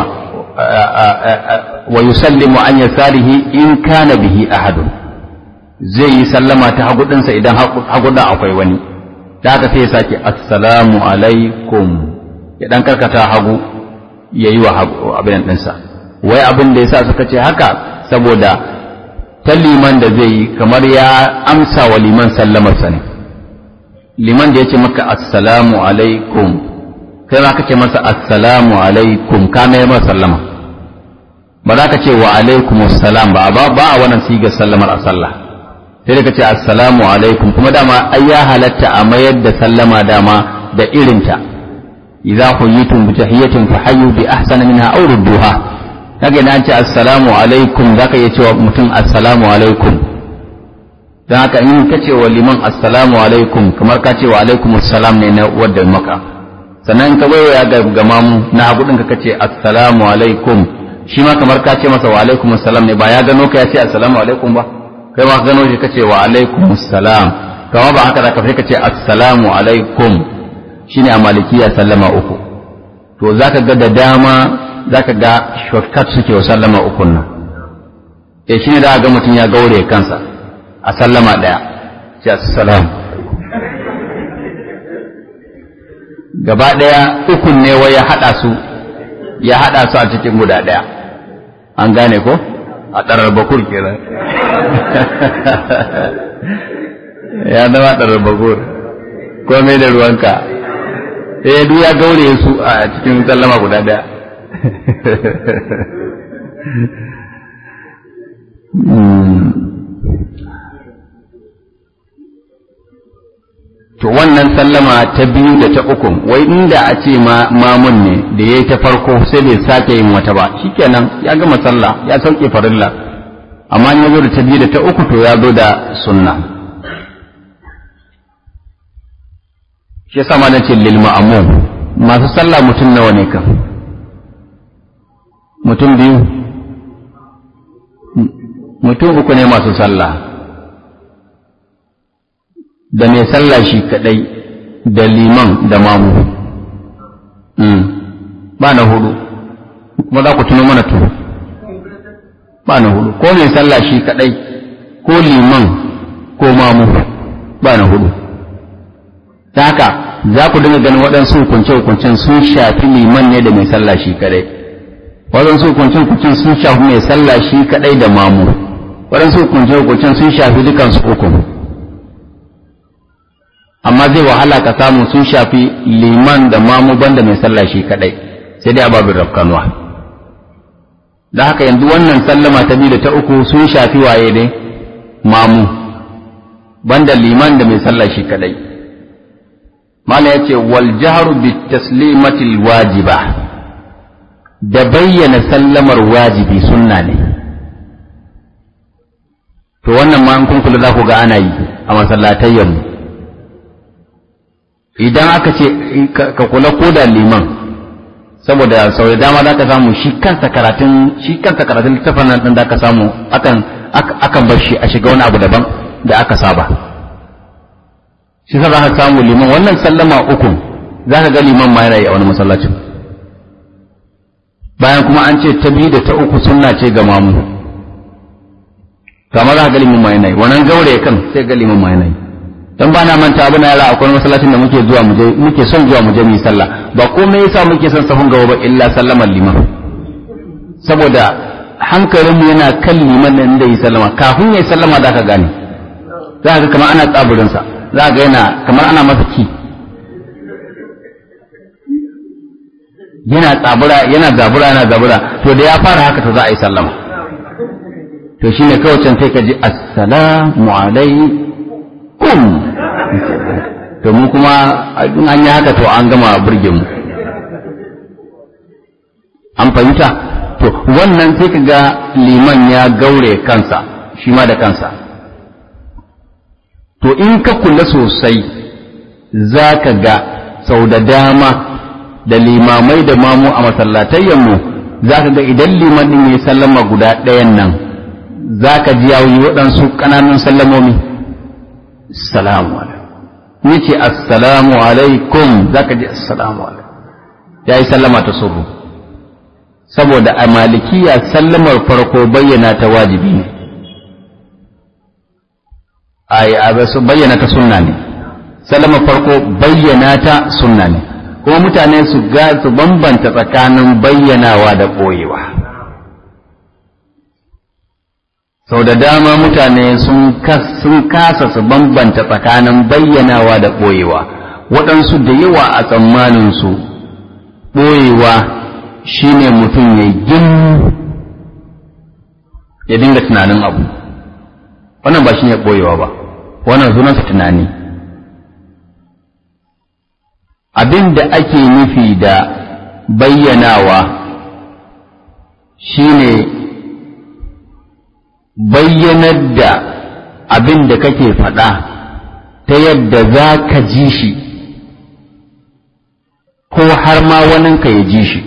wa yusallimu an yasarihi in kana bihi ahadun zai yi sallama ta hagu idan hagu akwai wani da haka sai ya sake assalamu alaikum ya dan karkata hagu ya yi wa abin ɗinsa wai abin da ya sa suka ce haka saboda ta liman da zai yi kamar ya amsa wa liman sallamarsa ne liman da ya ce maka assalamu alaikum kai ma ka ce masa assalamu alaikum ka mai masa sallama ba za ka ce wa alaikum assalam ba ba a wannan sigar sallamar a sallah sai da ka ce assalamu alaikum kuma dama ai ya halatta a mayar da sallama dama da irinta idza huyitum bi tahiyatin fa hayyu bi ahsana minha aw rudduha kaga idan ce assalamu alaikum zaka iya cewa mutum assalamu alaikum dan haka in ka ce wa liman assalamu alaikum kamar ka ce wa alaikum assalam ne na wadda maka sannan ka waiwaya ga gamamu na hagu ɗin ka ce assalamu alaikum shi ma kamar ka ce masa wa alaikum assalam ne ba ya gano ka ya ce assalamu alaikum ba kai ma gano shi ka ce wa alaikum assalam kama ba haka da ka ka ce assalamu alaikum shine a malikiya sallama uku to zaka ga da dama zaka ga shortcut suke wa sallama ukun nan eh shine da ga mutum ya gaure kansa a sallama daya ce assalamu gaba ɗaya ukun ne wai ya haɗa su ya haɗa su a cikin guda ɗaya an gane ko a ɗarar bakur kenan ya zama ɗarar bakur komai da ruwanka eh duk ya gaure su a cikin sallama guda ɗaya to wannan sallama ta biyu da ta uku wai inda a ce mamun ne da ya yi ta farko sai bai sake yin wata ba shikenan ya gama sallah ya sauke farilla amma ya zo da ta biyu da ta uku to ya zo da sunna shi yasa ma nace lil ma'mum masu sallah mutum nawa ne kan mutum biyu mutum uku ne masu sallah da mai sallah shi kadai da liman da mamu ba na hudu kuma za ku tuno mana tuno ba na hudu ko mai sallah shi kadai ko liman ko mamu ba na hudu ta haka za ku dinga ganin waɗansu hukunce-hukuncen sun shafi liman ne da mai sallah shi kadai waɗansu hukunce-hukuncen sun shafi mai sallah shi kadai da mamu waɗansu hukunce-hukuncen sun shafi dukansu uku amma zai wahala ka samu sun shafi liman da mamu banda mai sallah shi kadai sai dai ababin rafkanuwa da haka yanzu wannan sallama ta biyu da ta uku sun shafi waye ne mamu banda liman da mai sallah shi kadai mala ya ce wal jahru bi taslimatil wajiba da bayyana sallamar wajibi sunna ne to wannan ma in kun kula za ku ga ana yi a masallatayyan mu idan aka ce ka kula ko da liman saboda sau da dama za ka samu shi kansa karatun shi kansa karatun littafin nan din da ka samu akan akan bar shi a shiga wani abu daban da aka saba shi sa za ka samu liman wannan sallama uku za ka ga liman ma yana yi a wani masallacin bayan kuma an ce ta biyu da ta uku sunna ce ga mamu kamar za ga limin mai nai wannan gaure kan sai ga limin mai nai dan ba na manta abu na yara akwai masallacin da muke zuwa mu je muke son zuwa mu je mu sallah ba komai yasa muke son sahun gaba ba illa sallaman liman saboda hankalinmu yana kan liman nan da yi sallama kafin ya yi sallama za ka gane za ka kamar ana tsaburinsa za ka yana kamar ana masa ki yana tsabura yana zabura yana zabura to da ya fara haka to za a yi sallama to shine kawai can sai ka ji assalamu alaikum to mu kuma in an yi haka to an gama burge mu an fahimta to wannan sai ka ga liman ya gaure kansa shi ma da kansa to in ka kula sosai za ka ga sau da dama da limamai da mamu a masallatayyanmu za ka ga idan liman ɗin ya sallama guda ɗayan nan za ka ji yawo waɗansu ƙananun sallamomi salamu alaikum ce assalamu alaikum za ka ji assalamu alaikum ya yi sallama ta suru saboda a malikiya sallamar farko bayyana ta wajibi ne a su bayyana ta sunna ne sallamar farko bayyana ta sunna ne kuma mutane su ga su bambanta tsakanin bayyanawa da ɓoyewa sau da dama mutane sun kasa su bambanta tsakanin bayyanawa da ɓoyewa waɗansu da yawa a tsammaninsu ɓoyewa shi ne mutum ya gin ya dinga tunanin abu wannan ba shi ne ɓoyewa ba wannan sunansa tunani abin da ake nufi da bayyanawa shi ne bayyanar da abin da kake faɗa ta yadda za ka ji shi ko har ma waninka ya ji shi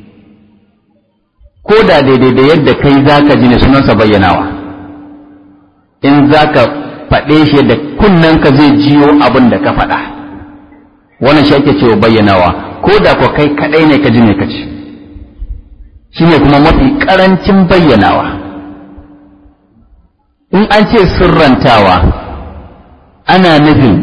ko da daidai da yadda kai za ka ji ne sunansa bayyanawa in za ka faɗe shi da kunnenka zai jiyo abin da ka faɗa wannan shi ake cewa bayyanawa ko da ko kai kaɗai ne ka ji ne ka ci shi ne kuma mafi ƙarancin bayyanawa in an ce sirrantawa ana nufin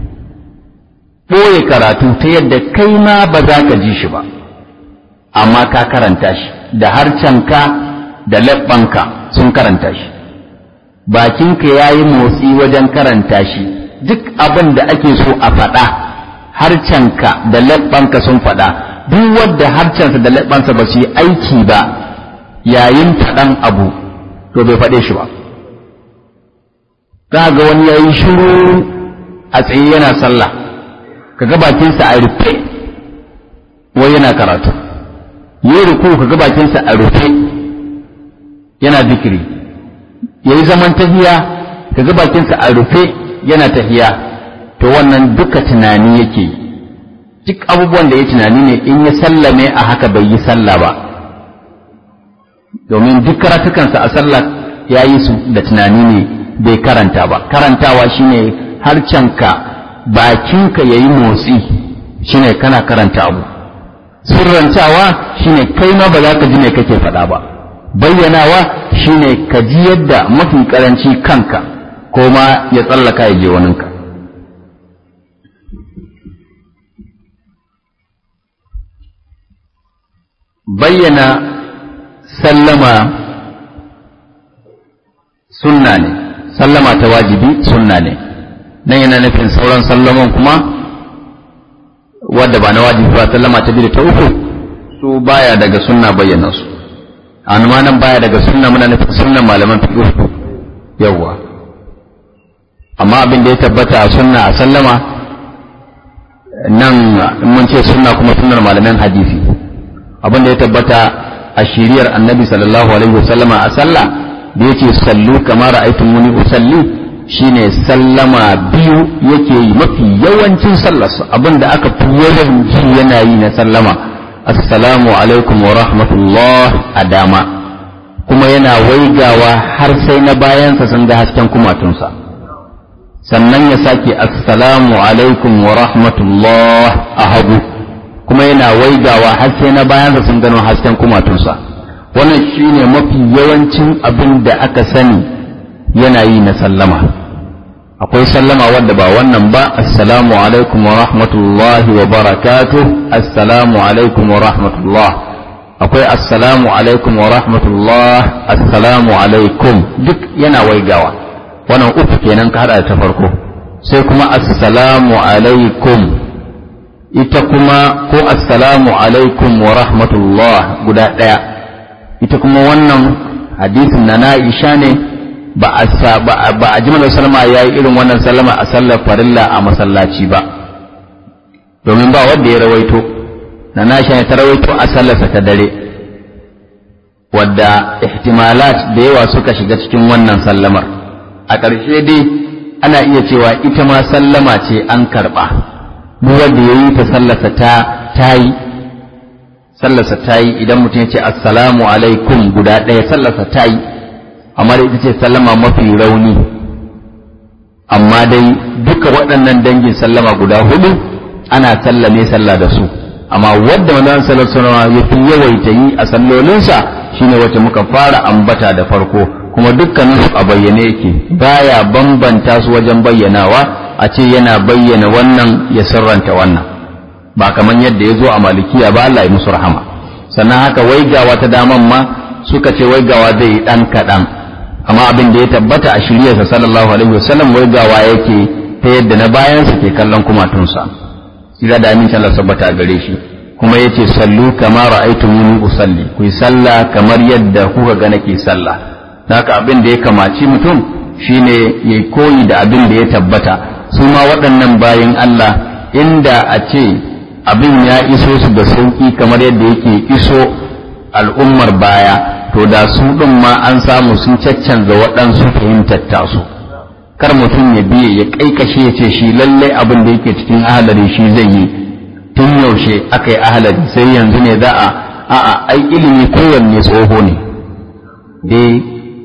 ɓoye karatu ta yadda kai ma ba za ka ji shi ba amma ka karanta shi da harcenka da leɓɓanka sun karanta shi bakinka ya yi motsi wajen karanta shi duk abin da ake so a faɗa harcenka da leɓɓanka sun faɗa duk wadda harcensa da leɓɓansa ba su yi aiki ba yayin faɗan abu to bai faɗe shi ba za ga wani ya yi shiru a tsaye yana sallah ka ga bakinsa a rufe wai yana karatu yi ruku ka ga bakinsa a rufe yana zikiri ya yi zaman tahiya ka ga bakinsa a rufe yana tahiya to wannan duka tunani yake yi duk abubuwan da ya tunani ne in ya sallame a haka bai yi sallah ba domin duk karatukansa a sallah ya yi su da tunani ne bai karanta ba karantawa shine harcenka bakinka ya yi motsi shine kana karanta abu sirrantawa shine kai ma ba za ka ji ne kake faɗa ba bayyanawa shine ka ji yadda mafi karanci kanka ko ma ya tsallaka ya je waninka bayyana sallama sunna ne sallama ta wajibi sunna ne nan yana nufin sauran sallaman kuma wadda ba na wajibi ba sallama ta biyu da ta uku su baya daga sunna bayyana su amma nan baya daga sunna muna nufin sunnan malaman fiqh yawa amma abin da ya tabbata a sunna a sallama nan mun ce sunna kuma sunnar malaman hadisi abin da ya tabbata a shiriyar annabi sallallahu alaihi wasallama a sallah da yake sallu kamar ra'aytumuni usalli shine sallama biyu yake yi mafi yawancin sallarsa abinda aka fi yawan ji yana yi na sallama assalamu alaikum wa rahmatullah a dama kuma yana waigawa har sai na bayansa sun ga hasken kumatunsa sannan ya sake assalamu alaikum wa rahmatullah a hagu kuma yana waigawa har sai na bayansa sun gano hasken kumatunsa wannan shine mafi yawancin abin da aka sani yana yi na sallama akwai sallama wadda ba wannan ba assalamu alaikum wa rahmatullahi wa barakatuh assalamu alaikum wa rahmatullah akwai assalamu alaikum wa rahmatullah assalamu alaikum duk yana waigawa wannan uku kenan ka hada ta farko sai kuma assalamu alaikum ita kuma ko assalamu alaikum wa rahmatullah guda ɗaya ita kuma wannan hadisin na na'isha ne ba a ji mana salama ya yi irin wannan sallama a sallar farilla a masallaci ba domin ba wanda ya rawaito na na'isha ne ta rawaito a sallarsa ta dare wadda ihtimalat da yawa suka shiga cikin wannan sallamar a ƙarshe dai ana iya cewa ita ma sallama ce an karɓa duk wanda ya yi ta sallarsa ta ta yi sallarsa ta yi idan mutum ya ce assalamu alaikum guda ɗaya sallarsa ta yi amma da ita ce sallama mafi rauni amma dai duka waɗannan dangin sallama guda hudu ana sallame sallah da su amma wadda manzon sallar sanawa ya fi yawaita yi a sallolinsa shine wacce muka fara ambata da farko kuma dukkanin a bayyane yake baya bambanta su wajen bayyanawa a ce yana bayyana wannan ya sirranta wannan ba kamar yadda ya zo a malikiya ba Allah ya musu rahama sannan haka waigawa ta daman ma suka ce waigawa zai yi ɗan kaɗan amma abin da ya tabbata a shiryarsa sallallahu alaihi wasallam waigawa yake ta yadda na bayansa ke kallon kumatunsa sira da amincin Allah sabbata a gare shi kuma yace sallu kama ra'aytumuni usalli ku yi sallah kamar yadda kuka ga nake sallah haka abin da ya kamaci mutum shine yayi koyi da abin da ya tabbata su ma waɗannan bayin Allah inda a ce abin ya iso su da sauƙi kamar yadda yake iso al'ummar baya to da su ɗin ma an samu sun caccanza waɗansu fahimtar tasu kar mutum ya biye ya ƙaiƙashe ya ce shi lallai abin da yake cikin ahalari shi zai yi tun yaushe aka yi ahalari sai yanzu ne za a a'a ai ilimi kowanne tsoho ne dai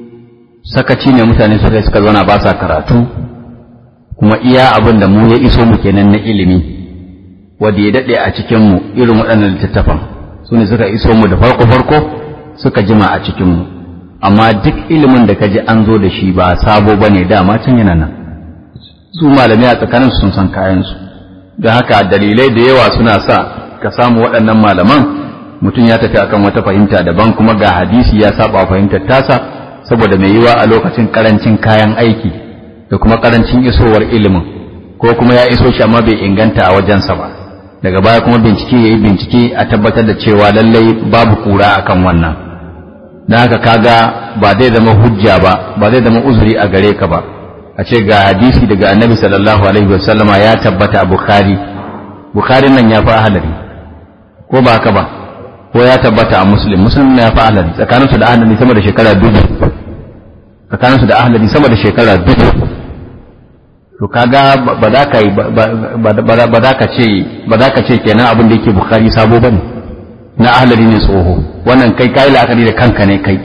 sakaci ne mutane suka suka zauna ba sa karatu kuma iya abin da mu ya iso mu kenan na ilimi wanda ya daɗe a cikinmu irin waɗannan littattafan su ne suka iso mu da farko-farko suka jima a cikinmu amma duk ilimin da ka ji an zo da shi ba sabo ba ne dama can yana nan su malamai a tsakanin sun san kayansu don haka dalilai da yawa suna sa ka samu waɗannan malaman mutum ya tafi akan wata fahimta daban kuma ga hadisi ya saba fahimtar tasa saboda mai yiwa a lokacin karancin kayan aiki da kuma karancin isowar ilimin ko kuma ya iso shi amma bai inganta a wajensa ba daga baya kuma bincike ya yi bincike a tabbatar da cewa lallai babu kura akan wannan don haka kaga ba zai zama hujja ba ba zai zama uzuri a gare ka ba a ce ga hadisi daga annabi sallallahu alaihi wasallama ya tabbata a bukhari bukhari nan ya fi ahalari ko ba haka ba ko ya tabbata a muslim muslim ya fi ahalari tsakaninsu da ahalari sama da shekara dubu tsakaninsu da ahalari sama da shekara dubu to kaga ba za ka yi ba za ka ce ba za ka ce kenan abin da yake bukhari sabo bane na ahlari ne tsoho wannan kai kai la'akari da kanka ne kai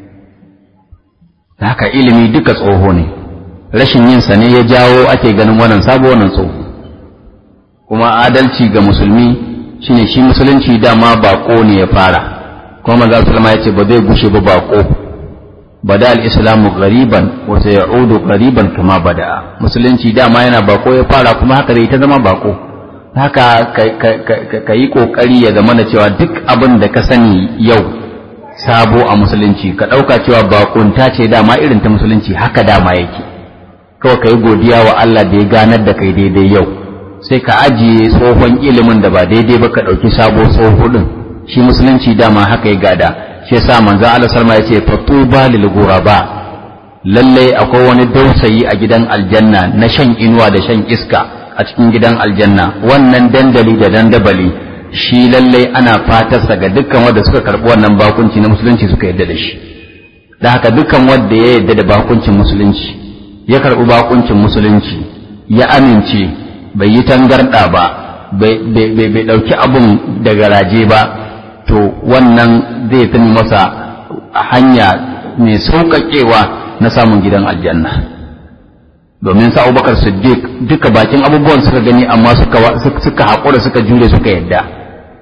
haka ilimi duka tsoho ne rashin yin sa ne ya jawo ake ganin wannan sabo wannan tsoho kuma adalci ga musulmi shine shi musulunci dama bako ne ya fara kuma manzo sallama ya ce ba zai gushe ba bako bada al-islamu ghariban wa sayaudu ghariban kama bada musulunci dama yana bako ya fara kuma haka zai ta zama bako haka ka yi kokari ya zama da cewa duk abin da ka sani yau sabo a musulunci ka ɗauka cewa bakunta ce dama irin ta musulunci haka dama yake kawai ka yi godiya wa Allah da ya ganar da kai daidai yau sai ka ajiye tsohon ilimin da ba daidai ba ka ɗauki sabo tsoho ɗin shi musulunci dama haka ya gada shi yasa manzon Allah salma ya ce fatuba lil ghuraba lalle akwai wani dausayi a gidan aljanna na shan inuwa da shan iska a cikin gidan aljanna wannan dandali da dandabali shi lalle ana fatarsa ga dukkan wanda suka karbi wannan bakunci na musulunci suka yadda da shi da haka dukkan wanda ya yadda da bakuncin musulunci ya karbi bakuncin musulunci ya amince bai yi tangarda ba bai ɗauki abun da garaje ba to wannan zai fi masa hanya mai sauƙaƙewa na samun gidan aljanna domin sa abubakar siddiq duka bakin abubuwan suka gani amma suka haƙura suka jure suka yadda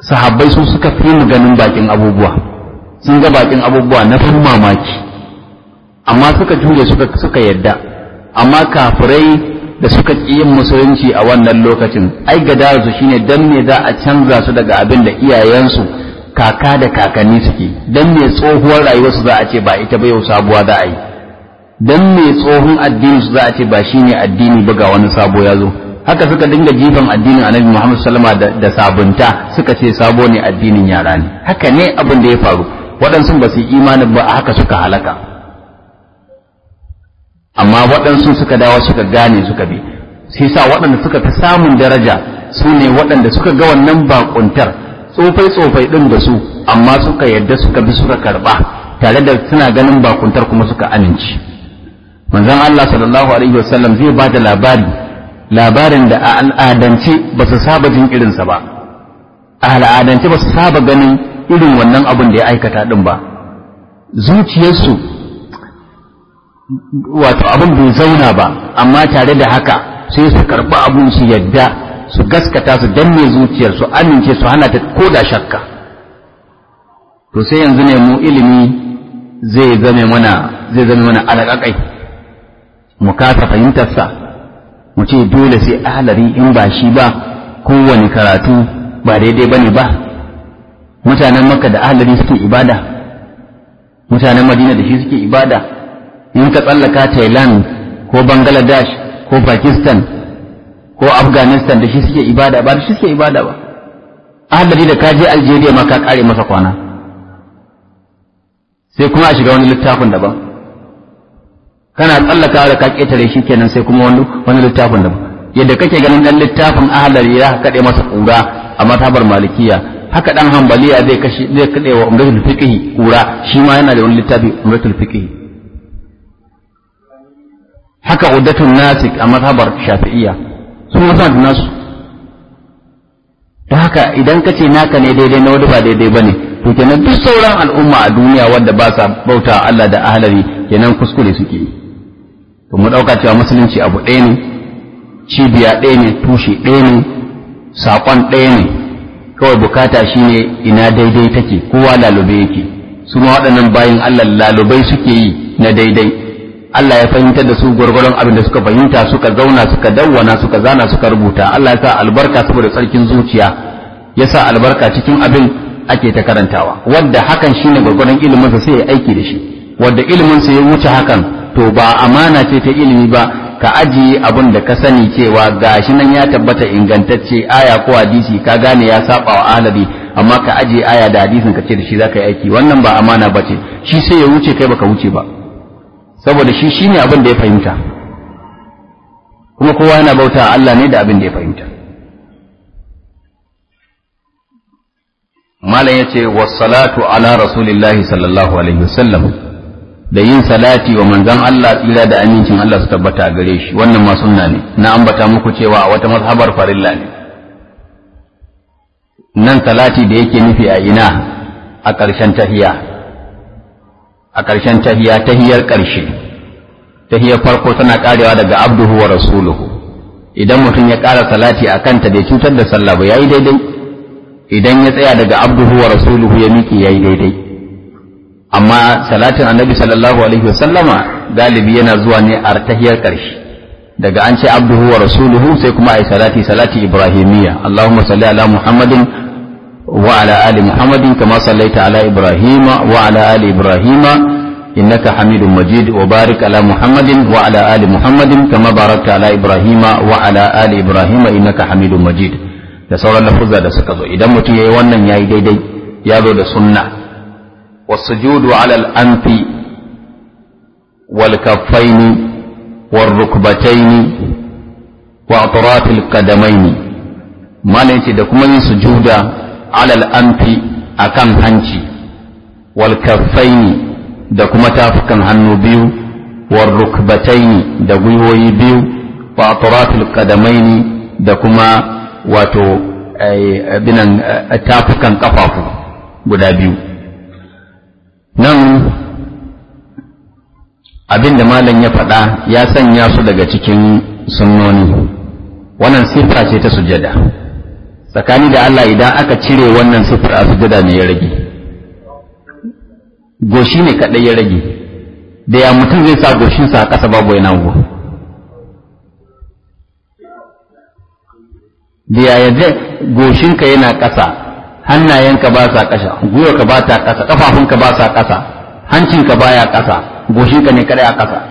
sahabbai su suka fi mu ganin bakin abubuwa sun ga bakin abubuwa na ban mamaki amma suka jure suka suka yadda amma kafirai da suka ƙi yin musulunci a wannan lokacin ai su shine dan me za a canza su daga abin da iyayensu kaka da kakanni suke dan me tsohuwar rayuwarsu za a ce ba ita ba yau sabuwa za a yi dan me tsohon addini su za a ce ba shine addini ba ga wani sabo ya zo haka suka dinga jifan addinin annabi Muhammad sallama da, da sabunta suka ce sabo ne addinin yara ne haka ne abin da ya faru waɗansu ba su yi imanin ba a haka suka halaka amma waɗansu suka dawo suka gane suka bi sai sa waɗanda suka fi samun daraja su ne waɗanda suka ga wannan bakuntar tsofai tsofai ɗin da su amma suka yadda suka bi suka karɓa tare da suna ganin bakuntar kuma suka amince manzon Allah sallallahu alaihi wasallam zai ba da labari labarin da a al'adance ba su saba jin irinsa ba a al'adance ba su saba ganin irin wannan abin da ya aikata ɗin ba zuciyarsu wato abin bai zauna ba amma tare da haka sai su karɓi abun su yadda su gaskata su danne zuciyar su amince su hana ta koda shakka to sai yanzu ne mu ilimi zai zame mana zai zame mana alaƙaƙai mu kasa fahimtarsa mu ce dole sai ahalari in ba shi ba kowane karatu ba daidai bane ba mutanen makka da ahalari suke ibada mutanen madina da shi suke ibada in ka tsallaka thailand ko bangladesh ko pakistan ko afghanistan da shi suke ibada ba da shi suke ibada ba ahalari da ka je algeria ma ka kare masa kwana sai kuma a shiga wani littafin daban kana tsallaka da ka ketare shi kenan sai kuma wani wani littafin daban yadda kake ganin dan littafin ahalari ya kaɗe masa kura a matabar malikiya haka dan hambaliya zai kashi zai kaɗe wa umratul fiqh kura shi ma yana da wani littafi umratul fiqh haka uddatun nasik a mazhabar shafi'iyya su ma suna da nasu ta haka idan ka ce naka ne daidai na wani ba daidai ba ne to kenan duk sauran al'umma a duniya wanda ba sa bauta Allah da ahalari kenan kuskure suke yi to mu ɗauka cewa musulunci abu ɗaya ne cibiya ɗaya ne tushe ɗaya ne saƙon ɗaya ne kawai bukata shine ina daidai take kowa lalube yake su ma waɗannan bayin Allah lalubai suke yi na daidai Allah ya fahimtar da su gwargwaron abin da suka fahimta suka zauna suka dawwana suka zana suka rubuta Allah ya sa albarka saboda tsarkin zuciya ya sa albarka cikin abin ake ta karantawa wadda hakan shine gwargwaron ilimin sa sai ya aiki da shi wadda ilimin sa ya wuce hakan to ba amana ce ta ilimi ba ka ajiye abin da ka sani cewa gashi nan ya tabbata ingantacce aya ko hadisi ka gane ya saba wa ahlabi amma ka ajiye aya da hadisin ka ce da shi zaka yi aiki wannan ba amana bace shi sai ya wuce kai baka wuce ba saboda shi shine abin da ya fahimta kuma kowa yana bauta Allah ne da abin da ya fahimta malam yace wassalatu ala rasulillahi sallallahu alaihi wasallam da yin salati wa manzon Allah tsira da amincin Allah su tabbata gare shi wannan ma sunna ne na ambata muku cewa a wata mazhabar farilla ne nan salati da yake nufi a ina a ƙarshen tahiya a ƙarshen tahiya tahiyar ƙarshe tahiyar farko tana ƙarewa daga abduhu wa rasuluhu idan mutum ya ƙara salati a kanta bai cutar da sallah ba yayi daidai idan ya tsaya daga abduhu wa rasuluhu ya miƙe yayi daidai amma salatin annabi sallallahu alaihi wasallama galibi yana zuwa ne a tahiyar ƙarshe daga an ce abduhu wa rasuluhu sai kuma ai salati salati ibrahimiyya allahumma salli ala muhammadin وعلى آل محمد كما صليت على إبراهيم وعلى آل إبراهيم إنك حميد مجيد وبارك على محمد وعلى آل محمد كما باركت على إبراهيم وعلى آل إبراهيم إنك حميد مجيد da sauran lafuzza da suka zo idan mutum yayi wannan yayi daidai ya zo da sunna wasujudu ala al-anfi wal kaffaini wal rukbataini wa atraf al-qadamaini malai ce da kuma yin sujuda alal anfi akan hanci wal kaffaini da kuma tafukan hannu biyu wal rukbataini da gwiwoyi biyu wa atrafil qadamaini da kuma wato binan tafukan kafafu guda biyu nan abin da malam ya faɗa ya sanya su daga cikin sunnoni wannan siffa ce ta sujada tsakani da Allah idan aka cire wannan sifir a sujada ne ya rage goshi ne kaɗai ya rage da ya mutum zai sa goshinsa a ƙasa babu yana go da ya yadda goshinka yana ƙasa hannayenka ba sa ƙasa gwiwarka ba ta ƙasa ƙafafunka ba sa ƙasa hancinka baya ƙasa goshinka ne kaɗai a ƙasa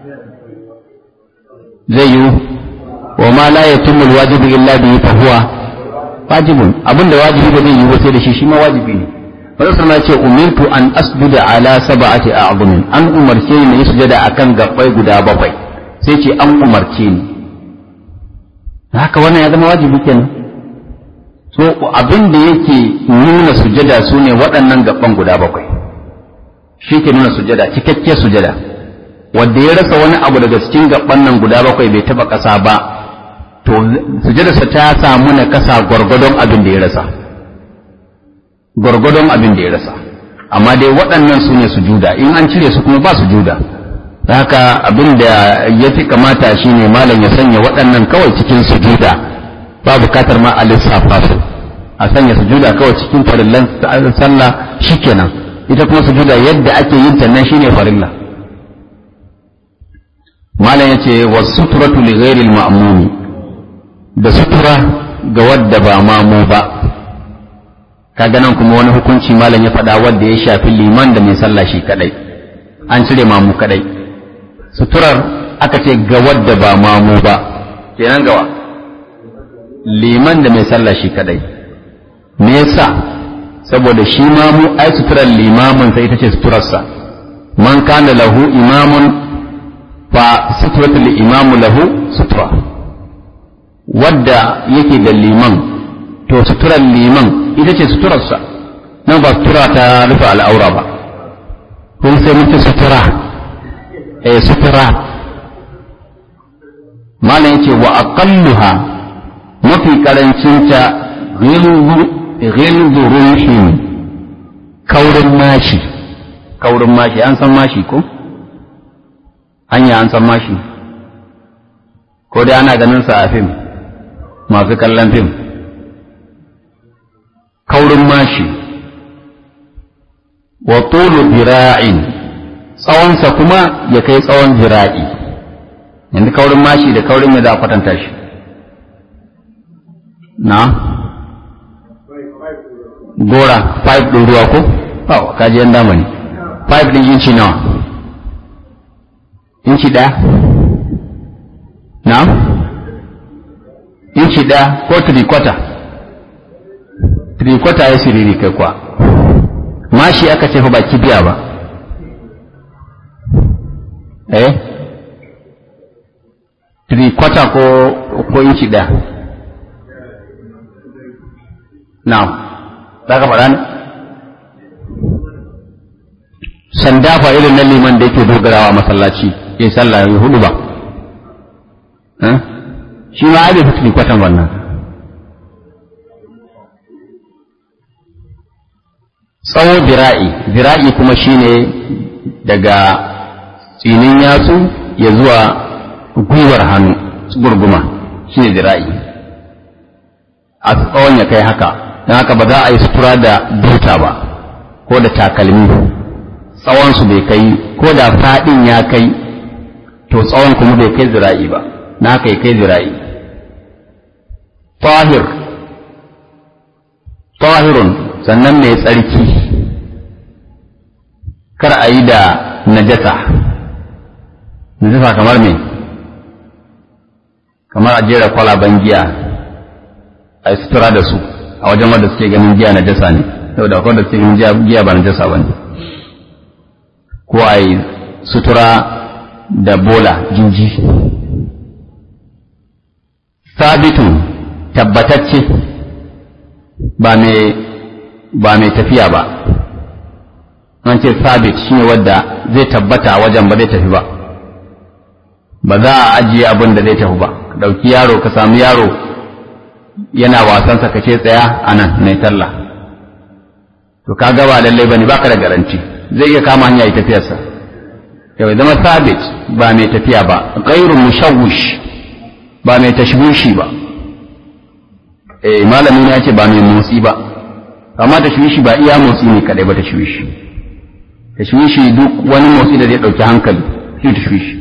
zai yiwu wa ma la yatimmu alwajibu illa bihi fa huwa wajibun abinda wajibi ba zai yiwu sai da shi shi ma wajibi ne Wani sama ce umirtu an asjuda ala sab'ati a'zumin an umarce ni yi sujada akan gabbai guda bakwai sai ce an umarce ni haka wannan ya zama wajibi kenan so abin da yake nuna sujada su ne waɗannan gabban guda bakwai shi ke nuna sujada cikakkiyar sujada wanda ya rasa wani abu daga cikin gabban nan guda bakwai bai taba ƙasa ba to sujadarsa ta samu na kasa gwargwadon abin da ya rasa gwargwadon abin da ya rasa amma dai waɗannan su ne sujuda in an cire su kuma ba sujuda da haka abin da ya fi kamata shi ne malam ya sanya waɗannan kawai cikin sujuda ba bukatar ma a lissafa su a sanya sujuda kawai cikin farillan sallah shikenan ita kuma sujuda yadda ake yin ta nan shine farilla malam yace was sutratu li ghairi al-ma'mumi da sutura ga wadda ba mamu ba kaga nan kuma wani hukunci malam ya faɗa wadda ya shafi liman da mai sallah shi kadai an cire mamu kadai suturar aka ce ga wadda ba mamu ba kenan gawa liman da mai sallah shi kadai me yasa saboda shi mamu ai suturar limamin sai ita ce suturarsa man kana lahu imamun fa suturatul imamu lahu sutura wadda yake da liman to suturar liman ita ce suturarsa nan ba sutura ta rufe al'aura ba kun sai muke sutura eh sutura malam yace wa aqalluha mafi karancinta ghilzu ruhin kaurin mashi kaurin mashi an san mashi ko hanya an san mashi ko dai ana ganin sa a fim masu kallon fim kaurin mashi wa tulu dira'in tsawonsa kuma ya kai tsawon dira'i yanzu kaurin mashi da kaurin ya za a kwatanta shi na gora pipe ɗin ruwa ko? Oh, kaji yan damani pipe ɗin inci nawa inci ɗaya na inci ɗaya ko three quarter three quarter ya siriri kai kuwa mashi aka ce fa ba kibiya ba eh three quarter ko ko inci ɗaya na za ka faɗa ne sanda fa irin na liman da yake dogarawa masallaci ya sallah ya hudu ba shi ma ai bai fi kwatan wannan tsawo zira'i zira'i kuma shine daga tsinin yatsu ya zuwa gwiwar hannu gurguma shine zira'i a tsawon ya kai haka don haka ba za a yi sutura da buta ba ko da takalmi tsawonsu bai kai ko da faɗin ya kai to tsawon kuma bai kai zira'i ba na kai kai zira'i tahir tahirun sannan mai tsarki kar a yi da najasa najasa kamar me kamar a jera kwalaban giya a yi sutura da su a wajen wanda suke ganin giya najasa ne saboda akwai wanda suke ganin giya ba najasa ba ne ko a yi sutura da bola jinji sabitun tabbatacce ba mai ba mai tafiya ba an ce sabit shine wadda zai tabbata a wajen ba zai tafi ba ba za a ajiye abin da zai tafi ba ɗauki yaro ka samu yaro yana wasansa ka ce tsaya a nan mai talla to ka gaba lallai bane baka da garanti zai iya kama hanya ya tafiyarsa yau zama sabit ba mai tafiya ba gairu mushawwish ba mai tashwishi ba eh malamin ya ce ba mai motsi ba amma tashwishi ba iya motsi ne kadai ba tashwishi tashwishi duk wani motsi da zai dauki hankali shi tashwishi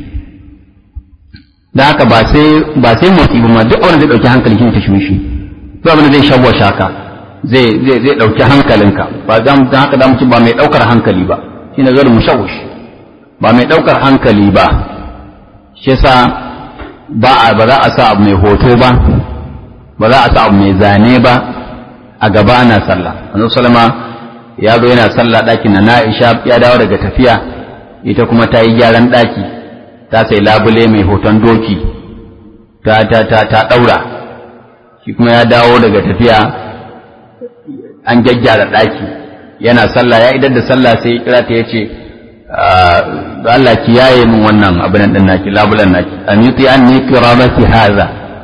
da haka ba sai ba sai motsi ba ma duk wanda zai dauki hankali shi tashwishi duk abin da zai shawwasha ka zai zai zai dauki hankalinka ba dan haka da mutum ba mai daukar hankali ba shine zai mushawwish ba mai daukar hankali ba shi yasa ba a ba za a sa abu mai hoto ba ba za a sa abu mai zane ba a gaba ana sallah annabi sallama ya zo yana sallah ɗakin na Aisha ya dawo daga tafiya ita kuma ta yi gyaran ɗaki ta sai labule mai hoton doki ta ta ta ta ɗaura shi kuma ya dawo daga tafiya an gyaggyara ɗaki yana sallah ya idar da sallah sai kira ta yace da Allah ki yaye min wannan abin din naki labulan naki an yuti anni qirabati hadha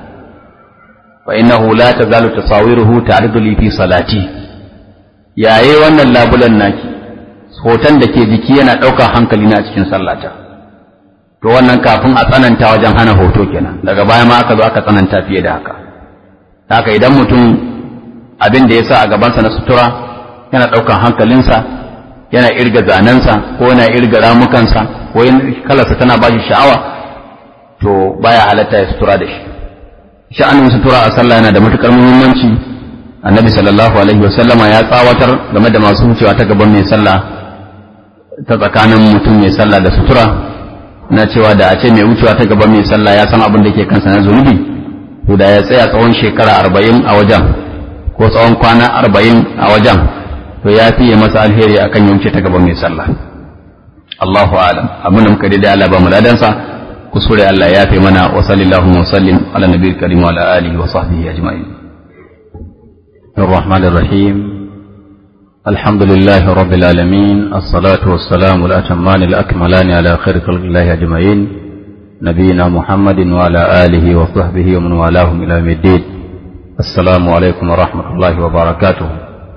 fa innahu la tazalu tasawiruhu ta'ridu li fi salati yaye wannan labulan naki hoton da ke jiki yana ɗaukar hankali na cikin sallata to wannan kafin a tsananta wajen hana hoto kenan daga baya ma aka zo aka tsananta fiye da haka haka idan mutum abin da ya sa a gabansa na sutura yana ɗaukar hankalinsa yana irga zanensa ko yana irga ramukansa ko kalarsa tana ba shi sha'awa to baya halatta ya sutura da shi sha'anin sutura a sallah yana da matukar muhimmanci annabi sallallahu alaihi wasallama ya tsawatar game da masu wucewa ta gaban mai sallah ta tsakanin mutum mai sallah da sutura na cewa da a ce mai wucewa ta gaban mai sallah ya san abin da ke kansa na zunubi to da ya tsaya tsawon shekara arba'in a wajen ko tsawon kwana arba'in a wajen to ya fiye masa alheri akan ya wuce ta gaban mai sallah Allahu a'lam abin da muka daidai Allah ba mu ladansa kusure Allah ya fi mana wa sallallahu wa sallim ala nabiyil karim wa ala alihi wa sahbihi ajma'in الرحمن الرحيم الحمد لله رب العالمين الصلاة والسلام الأتمان الأكملان على خير خلق الله أجمعين نبينا محمد وعلى آله وصحبه ومن والاهم إلى يوم الدين السلام عليكم ورحمة الله وبركاته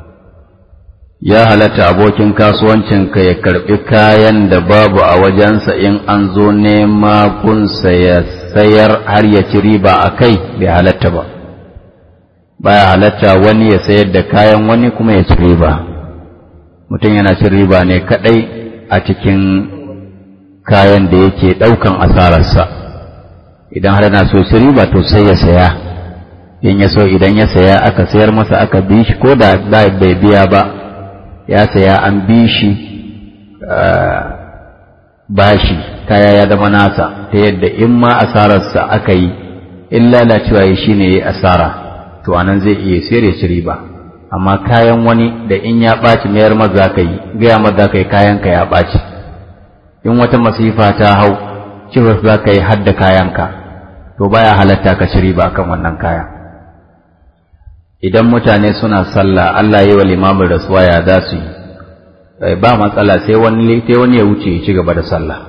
ya halatta abokin kasuwancinka ya karɓi kayan da babu a wajensa in an zo nema kunsa ya sayar har ya ci riba a kai bai halatta ba baya halatta wani ya sayar da kayan wani kuma ya ci riba mutum yana cin riba ne kaɗai a cikin kayan da yake ɗaukan asararsa idan har yana so ci riba to sai ya saya in ya so idan ya saya aka sayar masa aka bi shi ko da bai biya ba ya saya an bi shi bashi kaya ya zama nasa ta yadda in ma asararsa aka yi in lalacewa ya shi ne ya asara to anan zai iya sayar ya ci riba amma kayan wani da in ya ɓaci mayar maza ka yi gaya maza ka yi kayanka ya ɓaci in wata masifa ta hau cewa za ka yi hadda kayanka to baya halatta ka ci riba akan wannan kaya idan mutane suna sallah Allah yi wa limamin rasuwa ya za su yi ba matsala sai wani sai wani ya wuce ya ci gaba da sallah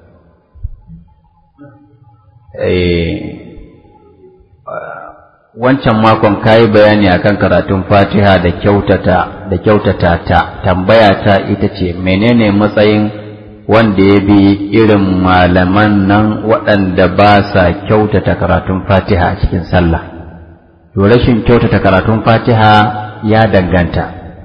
wancan makon kayi bayani akan karatun fatiha da kyautata da kyautata ta tambaya ta ita ce menene matsayin wanda ya bi irin malaman nan waɗanda ba sa kyautata karatun fatiha a cikin sallah to rashin kyautata karatun fatiha ya danganta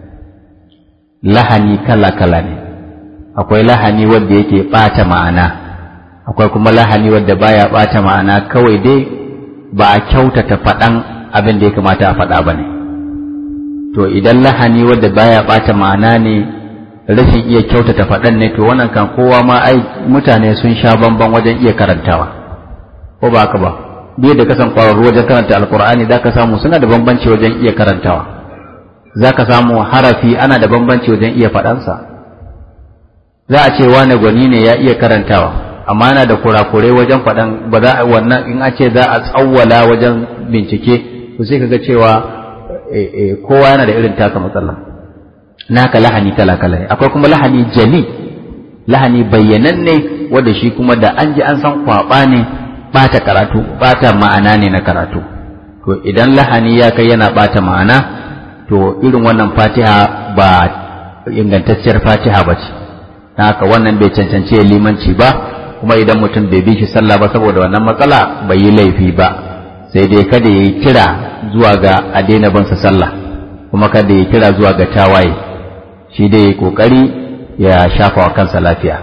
lahani kala-kala ne akwai lahani wanda yake ɓata ma'ana akwai kuma lahani wanda baya ɓata ma'ana kawai dai ba a kyautata faɗan abin da ya kamata a faɗa ba ne to idan lahani wanda baya ɓata ma'ana ne rashin iya kyautata faɗan ne to wannan kan kowa ma ai mutane sun sha bamban wajen iya karantawa ko ba haka ba duk da kasan kwararru wajen karanta alkur'ani za ka samu suna da bambanci wajen iya karantawa za ka samu harafi ana da bambanci wajen iya faɗansa za a ce wane gwani ne ya iya karantawa amma yana da kurakurai wajen faɗan ba za a wannan in a ce za a tsawwala wajen bincike to sai ka ga cewa kowa yana da irin taka matsala naka lahani kala kala ne akwai kuma lahani jali lahani bayyananne wanda shi kuma da an ji an san kwaba ne bata karatu bata ma'ana ne na karatu to idan lahani ya kai yana bata ma'ana to irin wannan fatiha ba ingantacciyar fatiha ba ce haka wannan bai cancanci limanci ba kuma idan mutum bai bi shi sallah ba saboda wannan matsala bai yi laifi ba sai dai kada ya yi kira zuwa ga a daina bansa sallah kuma kada ya kira zuwa ga tawaye shi dai ya kokari ya shafa wa kansa lafiya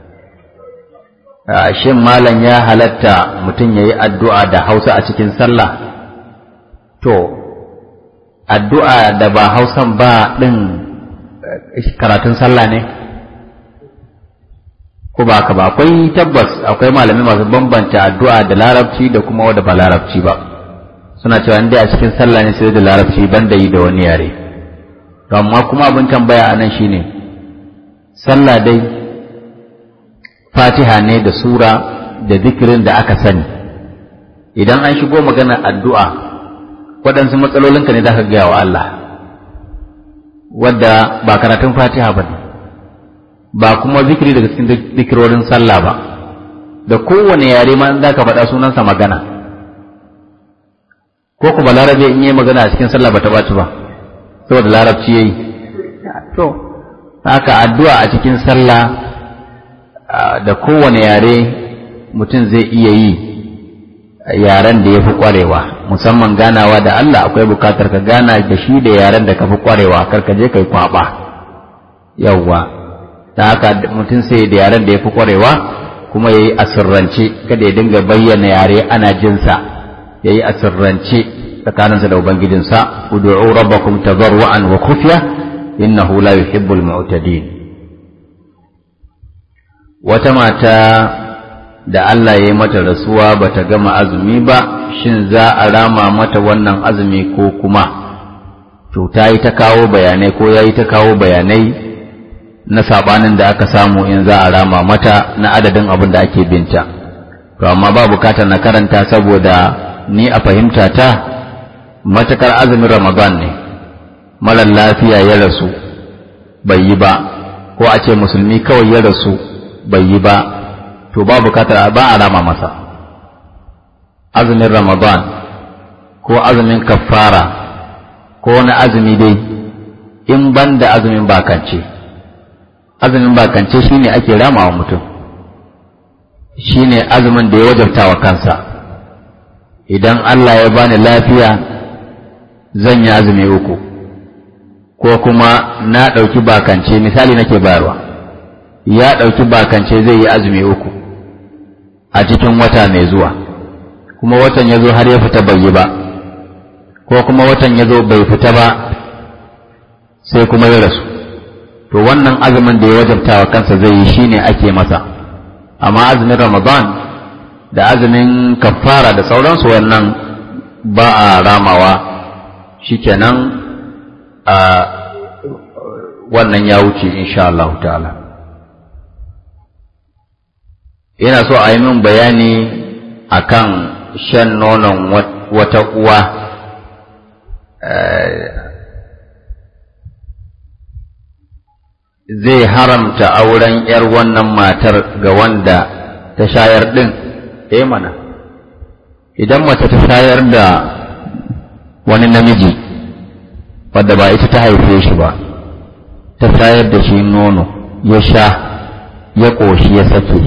shin malam ya halatta mutum ya yi addu'a da hausa a cikin sallah to addu'a da ba hausan ba ɗin karatun sallah ne ko ba ka ba akwai tabbas akwai malami masu bambanta addu'a da larabci da kuma wadda ba larabci ba suna cewa inda a cikin sallah ne sai da larabci ban da yi da wani yare amma kuma abin tambaya a nan shine sallah dai fatiha ne da sura da zikirin da aka sani idan an shigo maganar addu'a waɗansu matsalolinka ne za ka gaya wa Allah wadda ba karatun fatiha ba ne ba kuma zikiri daga cikin zikirorin sallah ba da kowane yare ma za ka faɗa sunansa magana ko kuma larabe in yi magana a cikin sallah ba ta ɓaci ba saboda larabci ya yi to haka addu'a a cikin sallah da kowane yare mutum zai iya yi yaren da ya fi ƙwarewa musamman ganawa da Allah akwai bukatar ka gana da shi da yaren da ka fi ƙwarewa kar ka je kai kwaɓa yawwa ta haka mutum sai da yaren da ya fi ƙwarewa kuma ya yi asirrance kada ya dinga bayyana yare ana jinsa ya yi asirrance tsakaninsa da ubangijinsa ud'u rabbakum tadarruan wa khufya innahu la yuhibbul mu'tadin wata mata da Allah ya yi mata rasuwa bata gama azumi ba shin za a rama mata wannan azumi ko kuma to ta yi ta kawo bayanai ko ya yi ta kawo bayanai na sabanin da aka samu in za a rama mata na adadin abin da ake binta to amma ba bukatar na karanta saboda ni a fahimta ta matakar azumin ramadan ne marar lafiya ya rasu bai yi ba ko a ce musulmi kawai ya rasu bai yi ba to ba bukatar ba a rama masa azumin ramadan ko azumin kaffara ko wani azumi dai in ban da azumin bakance azumin bakance shine ake rama wa mutum shine azumin da ya wajabta wa kansa idan Allah ya bani lafiya zan yi azumi uku ko kuma na ɗauki bakance misali nake bayarwa ya ɗauki bakance zai yi azumi uku a cikin wata mai zuwa kuma watan ya zo har ya fita bai yi ba ko kuma watan ya zo bai fita ba sai kuma ya rasu to wannan azumin da ya wajabta wa kansa zai yi shine ake masa amma azumin ramadan da azumin kafara da sauransu wannan ba a ramawa shikenan a wannan ya wuce insha Allah ta'ala ina so a yi min bayani akan shan nonon wata uwa zai haramta auren 'yar wannan matar ga wanda ta shayar ɗin eh mana idan mace ta shayar da wani namiji wadda ba ita ta haife shi ba ta shayar da shi nono ya sha ya ƙoshi ya sake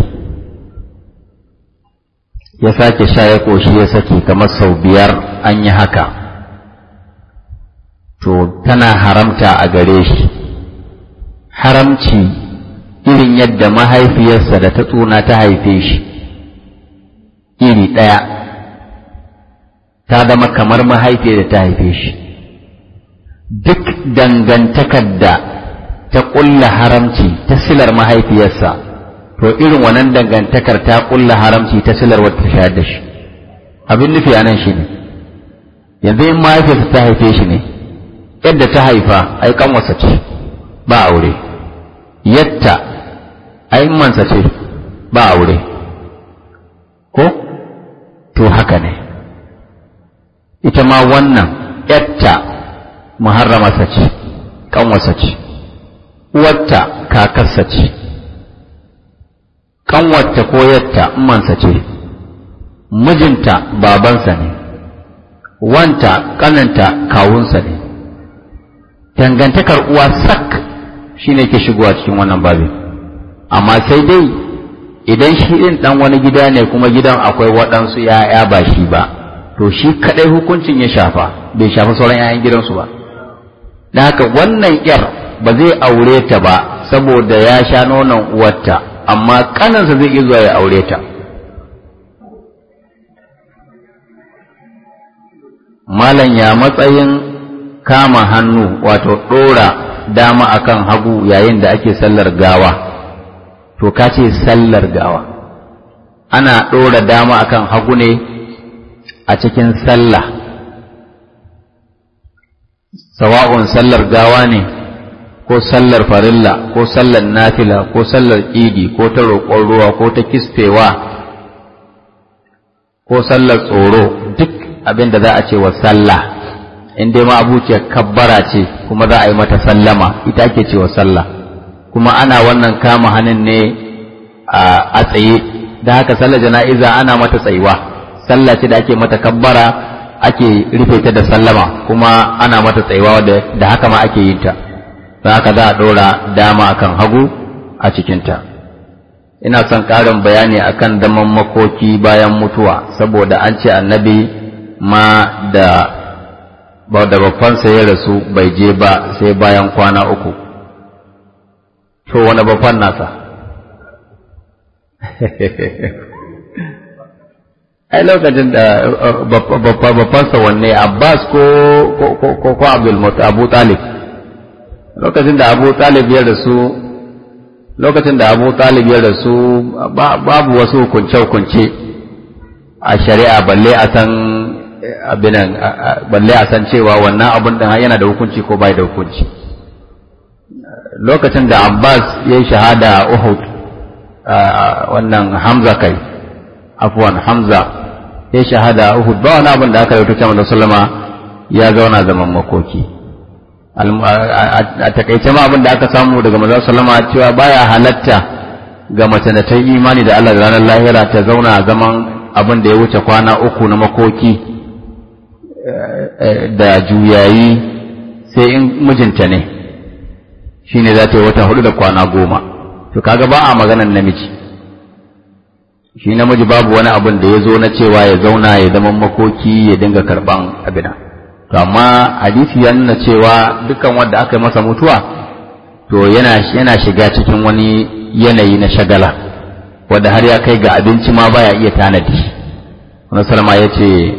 ya sake sha ya ƙoshi ya sake kamar sau biyar an yi haka to tana haramta a gare shi haramci irin yadda mahaifiyarsa da ta tsuna ta haife shi iri ɗaya ta zama kamar mahaifiyar da ta haife shi duk dangantakar da ta ƙulla haramci ta silar mahaifiyarsa to irin wannan dangantakar ta ƙulla haramci ta silar wata shayar da shi abin nufi a nan shi ne yanzu in mahaifiyarsa ta haife shi ne yadda ta haifa ai kanwarsa ce ba aure yatta ai mansa ce ba aure ko to haka ne ita ma wannan yatta muharramarsa ce kanwarsa ce uwarta kakarsa ce kanwarta ko yatta mansa ce mijinta babansa ne wanta kananta kawunsa ne dangantakar uwa sak shi ne ke shigowa cikin wannan babin amma sai dai idan shi ɗin ɗan wani gida ne kuma gidan akwai waɗansu ‘ya'ya ba shi ba to shi kadai hukuncin ya shafa bai shafa sauran 'ya'yan gidansu ba da haka wannan yar ba zai aure ta ba saboda ya sha nonon uwarta amma kanansa zai iya zuwa ya aure ta malam ya matsayin kama hannu wato ɗora dama akan hagu yayin da ake sallar gawa to ka ce sallar gawa ana ɗora dama akan hagu ne a cikin sallah sawa'un sallar gawa ne ko sallar farilla ko sallar nafila ko sallar idi ko ta roƙon ruwa ko ta kisfewa ko sallar tsoro duk abin da za a ce wa sallah in dai ma abuciyar kabbara ce kuma za a yi mata sallama ita ake ce wa sallah kuma ana wannan kama hannun ne a tsaye da haka sallar jana'iza ana mata tsayuwa sallah ce da ake mata kabbara ake rufe ta da sallama kuma ana mata tsayuwa da haka ma ake yin ta don haka za a ɗora dama akan hagu a cikinta ina son ƙarin bayani akan daman makoki bayan mutuwa saboda an ce annabi ma da ba da babbansa ya rasu bai je ba sai bayan kwana uku to wani babban nasa ai lokacin da babbansa wanne abbas ko ko ko abdul abu talib lokacin da abu talib ya rasu lokacin da abu talib ya rasu babu wasu hukunce-hukunce a shari'a balle a san abinan balle a san cewa wannan abin da yana da hukunci ko bai da hukunci lokacin da abbas ya yi shahada a uhud wannan hamza kai afuwan hamza ya shahada a uhud ba wani abin da aka yi tuta da sallama ya zauna zaman makoki a takaice ma abin da aka samu daga manzon sallama cewa baya halatta ga mace da ta yi imani da Allah da ranar lahira ta zauna zaman abin da ya wuce kwana uku na makoki da juyayi sai in mijinta ne shine za ta yi wata hudu da kwana goma to kaga ba a maganan namiji shi namiji babu wani abin da ya zo na cewa ya zauna ya zama makoki ya dinga karban abina to amma hadisi ya nuna cewa dukkan wanda aka yi masa mutuwa to yana yana shiga cikin wani yanayi na shagala wanda har ya kai ga abinci ma baya iya tanadi wani salama ya ce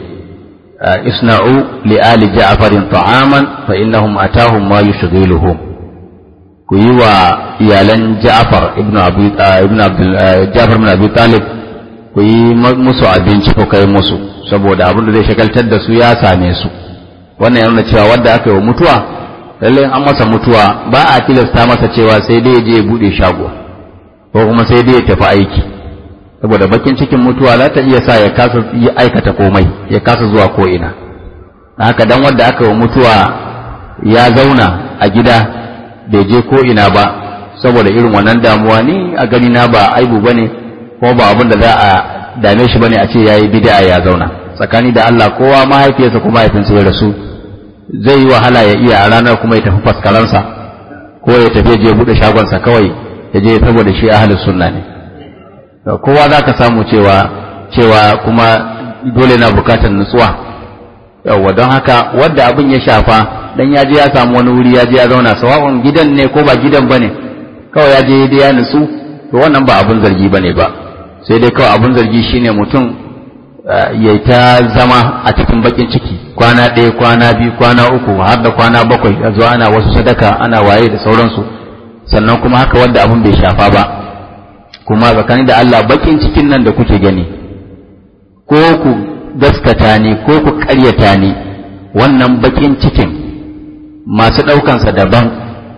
isna'u li ali ja'farin ta'aman fa innahum atahum ma yushghiluhum ku yi wa iyalan ja'far ibn abu ibn abdul ja'far ibn abi talib ku yi musu abinci ko kai musu saboda abin da zai shagaltar da su ya same su wannan yana cewa wanda aka yi wa mutuwa lallai an masa mutuwa ba a tilasta masa cewa sai dai ya je ya bude shago ko kuma sai dai ya tafi aiki saboda bakin cikin mutuwa za ta iya sa ya kasa yi aikata komai ya kasa zuwa ko ina haka dan wanda aka yi wa mutuwa ya zauna a gida bai je ko ina ba saboda irin wannan damuwa ni a gani na ba aibu bane kuma ba abin da za a dame shi bane a ce yayi bid'a ya zauna tsakani da Allah kowa mahaifiyarsa kuma mahaifinsa ya rasu zai yi wahala ya iya a ranar kuma ya tafi faskaransa ko ya tafi je bude shagonsa kawai ya je saboda shi ahlus sunna ne kowa za ka samu cewa cewa kuma dole na bukatar nutsuwa yawwa don haka wadda abin ya shafa dan ya je ya samu wani wuri ya je ya zauna sawa'un gidan ne ko ba gidan bane kawai ya je ya nutsu to wannan ba abin zargi bane ba sai dai kawai abin zargi shine mutum ya ta zama a cikin bakin ciki kwana ɗaya kwana biyu kwana uku har da kwana bakwai a zuwa ana wasu sadaka ana waye da sauransu sannan kuma haka wanda abin bai shafa ba kuma tsakanin da Allah bakin cikin nan da kuke gani ko ku gaskata ni ko ku ƙaryata ni wannan bakin cikin masu ɗaukansa daban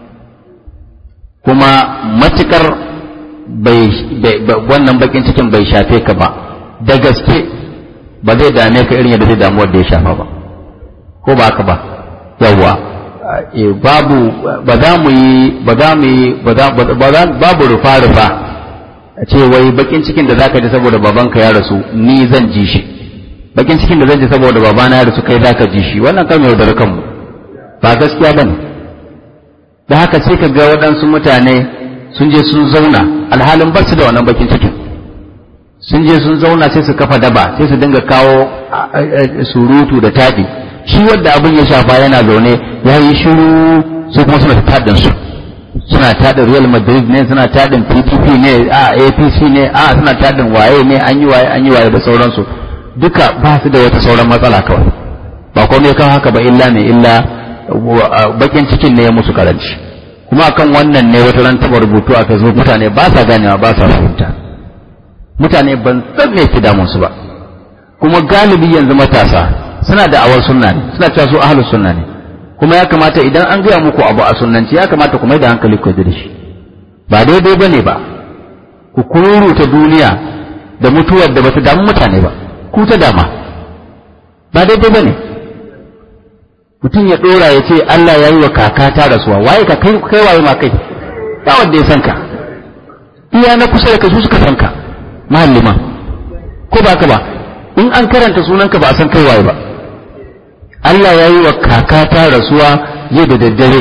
kuma matukar bai wannan bakin cikin bai shafe ka ba da gaske ba zai dame ka irin yadda zai damu wanda ya shafa ba ko ba haka ba yawwa babu ba za mu yi ba za mu yi ba za babu rufa rufa a ce wai bakin cikin da zaka ji saboda babanka ya rasu ni zan ji shi bakin cikin da zan ji saboda babana ya rasu kai zaka ji shi wannan kan yau da kanmu ba gaskiya bane da haka sai ka ga waɗansu mutane sun je sun zauna alhalin ba su da wannan bakin cikin sun je sun zauna sai su kafa daba sai su dinga kawo surutu da taɗi shi wadda abin ya shafa yana zaune ya yi shiru su kuma suna taɗin su suna taɗin real madrid ne suna taɗin pdp ne a apc ne a suna taɗin waye ne an yi waye an yi waye da sauransu duka ba su da wata sauran matsala kawai ba komai kan haka ba illa ne illa bakin cikin ne ya musu karanci kuma akan wannan ne wata ran taɓa rubutu a facebook mutane ba sa ganewa ba sa fahimta mutane ban san me ke damun su ba kuma galibi yanzu matasa suna da awar sunna ne suna cewa su ahlus sunna ne kuma ya kamata idan an gaya muku abu a sunnanci ya kamata ku mai da hankali ku da shi ba daidai bane ba ku kururuta duniya da mutuwar da bata damu mutane ba ku ta dama ba daidai bane mutum ya dora ya ce Allah ya yi wa kaka ta rasuwa waye ka kai kai waye ma kai ba wanda ya san ka iya na kusa da kai su suka san ka mahallima ko ba ka ba in an karanta sunanka ba a san kai waye ba Allah ya yi wa kakata rasuwa yau da daddare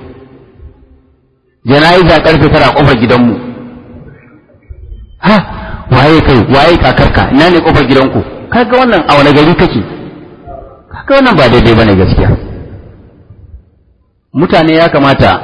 jana'iza karfe tara kofar gidanmu ha waye kai waye kakarka ina ne kofar gidanku kaga wannan a wani gari kake kaga wannan ba daidai bane gaskiya mutane ya kamata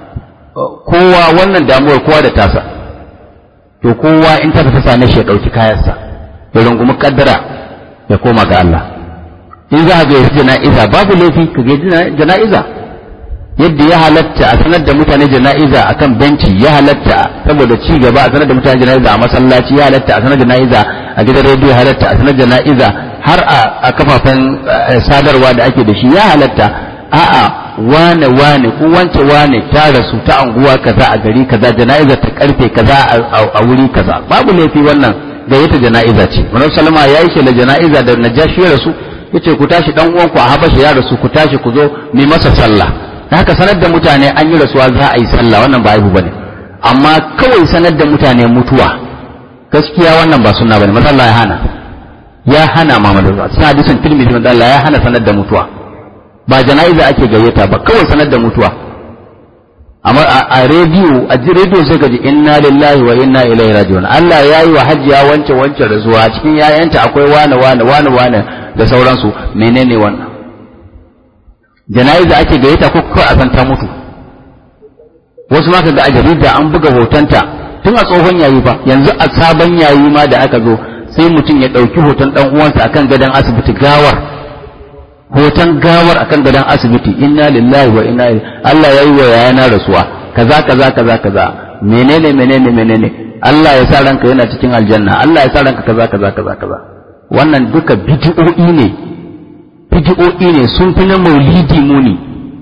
kowa wannan damuwar kowa da tasa to kowa in ta ta same shi ya ɗauki kayansa ya rungumi kaddara ya koma ga Allah in za ka ga jana'iza babu laifi ka ga jana'iza yadda ya halatta a sanar da mutane jana'iza akan benci ya halatta saboda ci gaba a sanar da mutane jana'iza a masallaci ya halatta a sanar jana'iza a gidan rediyo ya halatta a sanar jana'iza har a kafafen sadarwa da ake da shi ya halatta a'a wane wane ko wance wane ta rasu ta anguwa kaza a gari kaza jana'iza ta karfe kaza a wuri kaza babu laifi wannan gayyata jana'iza ce Manzon Salama ya yi shela jana'iza da Najashi ya rasu yace ku tashi dan uwanku a Habasha ya rasu ku tashi ku zo mu masa sallah da haka sanar da mutane an yi rasuwa za a yi sallah wannan ba aibu bane amma kawai sanar da mutane mutuwa gaskiya wannan ba sunna bane manzo Allah ya hana ya hana Muhammadu suna hadisin Tirmidhi manzo Allah ya hana sanar da mutuwa ba jana'iza ake gayyata ba kawai sanar da mutuwa amma a rediyo a ji rediyo sai ka ji inna lillahi wa inna ilaihi raji'un Allah ya yi wa hajjiya wance wance rasuwa cikin yayanta akwai wane wane wane wane da sauransu menene wannan jana'iza ake gayyata ko kawai a san ta mutu wasu ma ga a jarida an buga hotonta tun a tsohon yayi ba yanzu a sabon yayi ma da aka zo sai mutum ya ɗauki hoton ɗan uwansa akan gadon asibiti gawar hoton gawar akan gadon asibiti inna lillahi wa inna ilaihi Allah yayi wa yayana rasuwa kaza kaza kaza kaza menene menene menene Allah ya sa ranka yana cikin aljanna Allah ya sa ranka kaza kaza kaza kaza wannan duka bid'o'i ne bid'o'i ne sun fi na maulidi muni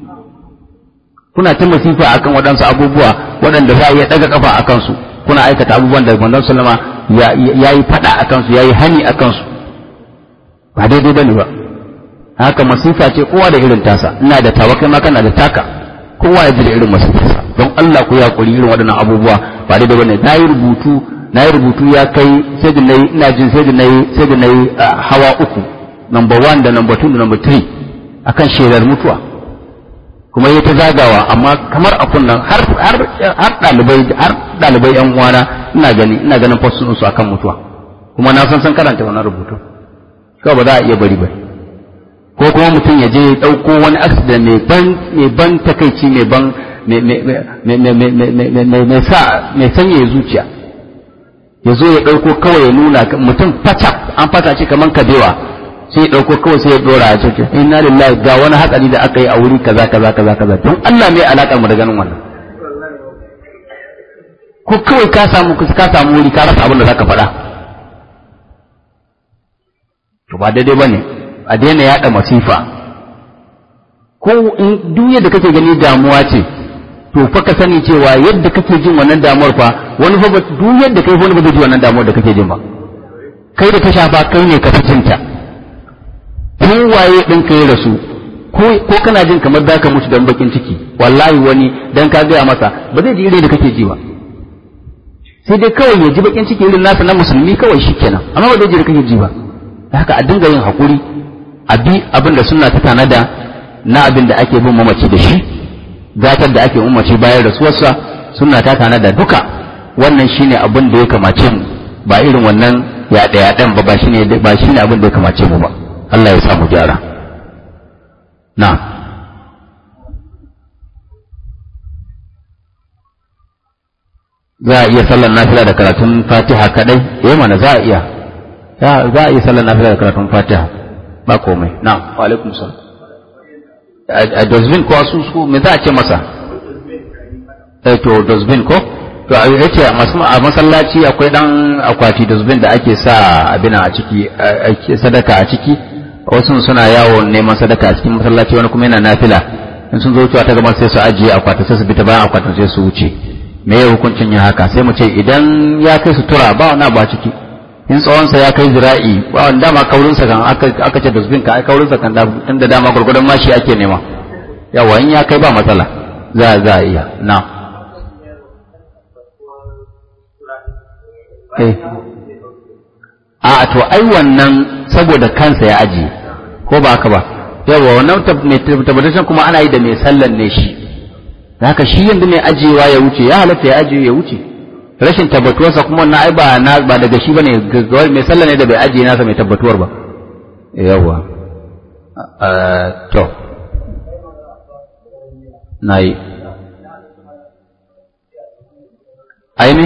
kuna ta masifa akan waɗansu abubuwa waɗanda za a iya ɗaga kafa akan su kuna aikata abubuwan da manzon sallama ya yi faɗa akan su ya yi hani akan su ba daidai bane ba haka masifa ce kowa da irin tasa ina da tawa kai ma kana da taka kowa ya ji da irin masifarsa don Allah ku ya kuri irin waɗannan abubuwa ba daidai bane na yi rubutu na yi rubutu ya kai sai da nayi ina jin sai da nayi sai da nayi hawa uku number one da number two da number three akan shelar mutuwa kuma yi ta zagawa amma kamar a kunnan har har har dalibai har dalibai yan uwana ina gani ina ganin postun su akan mutuwa kuma na san san karanta wannan rubutu kawai ba za a iya bari ba ko kuma mutum ya je ya ɗauko wani accident mai ban mai ban takaici mai ban mai sa mai sanya zuciya ya zo ya ɗauko kawai ya nuna mutum fata an fata ce kamar kabewa sai ya ɗauko kawai sai ya ɗora a cikin inna lillahi ga wani hatsari da aka yi a wuri kaza kaza kaza kaza don Allah mai alaƙar mu da ganin wannan ko kawai ka samu ka samu wuri ka rasa abin da zaka faɗa to ba daidai bane a daina yaɗa masifa ko in duk yadda kake gani damuwa ce to fa ka sani cewa yadda kake jin wannan damuwar fa wani fa duk yadda kai wani ba zai ji wannan damuwar da kake jin ba kai da ta shafa kai ne ka fi jinta ko waye din ka ya rasu ko ko kana jin kamar zaka mutu dan bakin ciki wallahi wani dan ka gaya masa ba zai ji irin da kake ji ba sai dai kawai ya ji bakin ciki irin nasa na musulmi kawai shikenan amma ba zai ji da kake ji ba haka a dinga yin hakuri a bi abin da sunna ta tanada na abin da ake bin mamaci da shi gatar da ake umarci bayan rasuwarsa suna ta tana da duka wannan shine abin da ya kamace mu ba irin wannan ya ɗaya ɗan ba ba shine ba shine abin da ya kamace mu ba Allah ya sa mu gyara na za a iya sallar nafila da karatun fatiha kadai eh mana za a iya za a iya sallar nafila da karatun fatiha ba komai na wa alaikum salam a dozbin ko su su me za a ce masa eh to dozbin ko to a yace a masallaci akwai dan akwati dozbin da ake sa abin a ciki sadaka a ciki wasu suna yawo neman sadaka a cikin masallaci wani kuma yana nafila in sun zo wucewa ta gaban sai su ajiye akwati sai su bi ta bayan akwatin sai su wuce me ya hukuncin yin haka sai mu ce idan ya kai sutura ba wani ba ciki in tsawonsa ya kai zira'i ba wani dama kaurinsa kan aka ce dusbin ka ai kaurinsa kan tun da dama gwargwadon mashi ake nema yawa in ya kai ba matsala za za a iya na a to ai wannan saboda kansa ya ajiye ko ba haka ba yawa wannan tabbatashin kuma ana yi da mai sallan ne shi da haka shi yanzu mai ajiyewa ya wuce ya halatta ya ajiye ya wuce rashin tabbatuwarsa kuma wannan ai ba na ba daga shi bane gaggawar mai sallah ne da bai ajiye nasa mai tabbatuwar ba yawa to nayi aini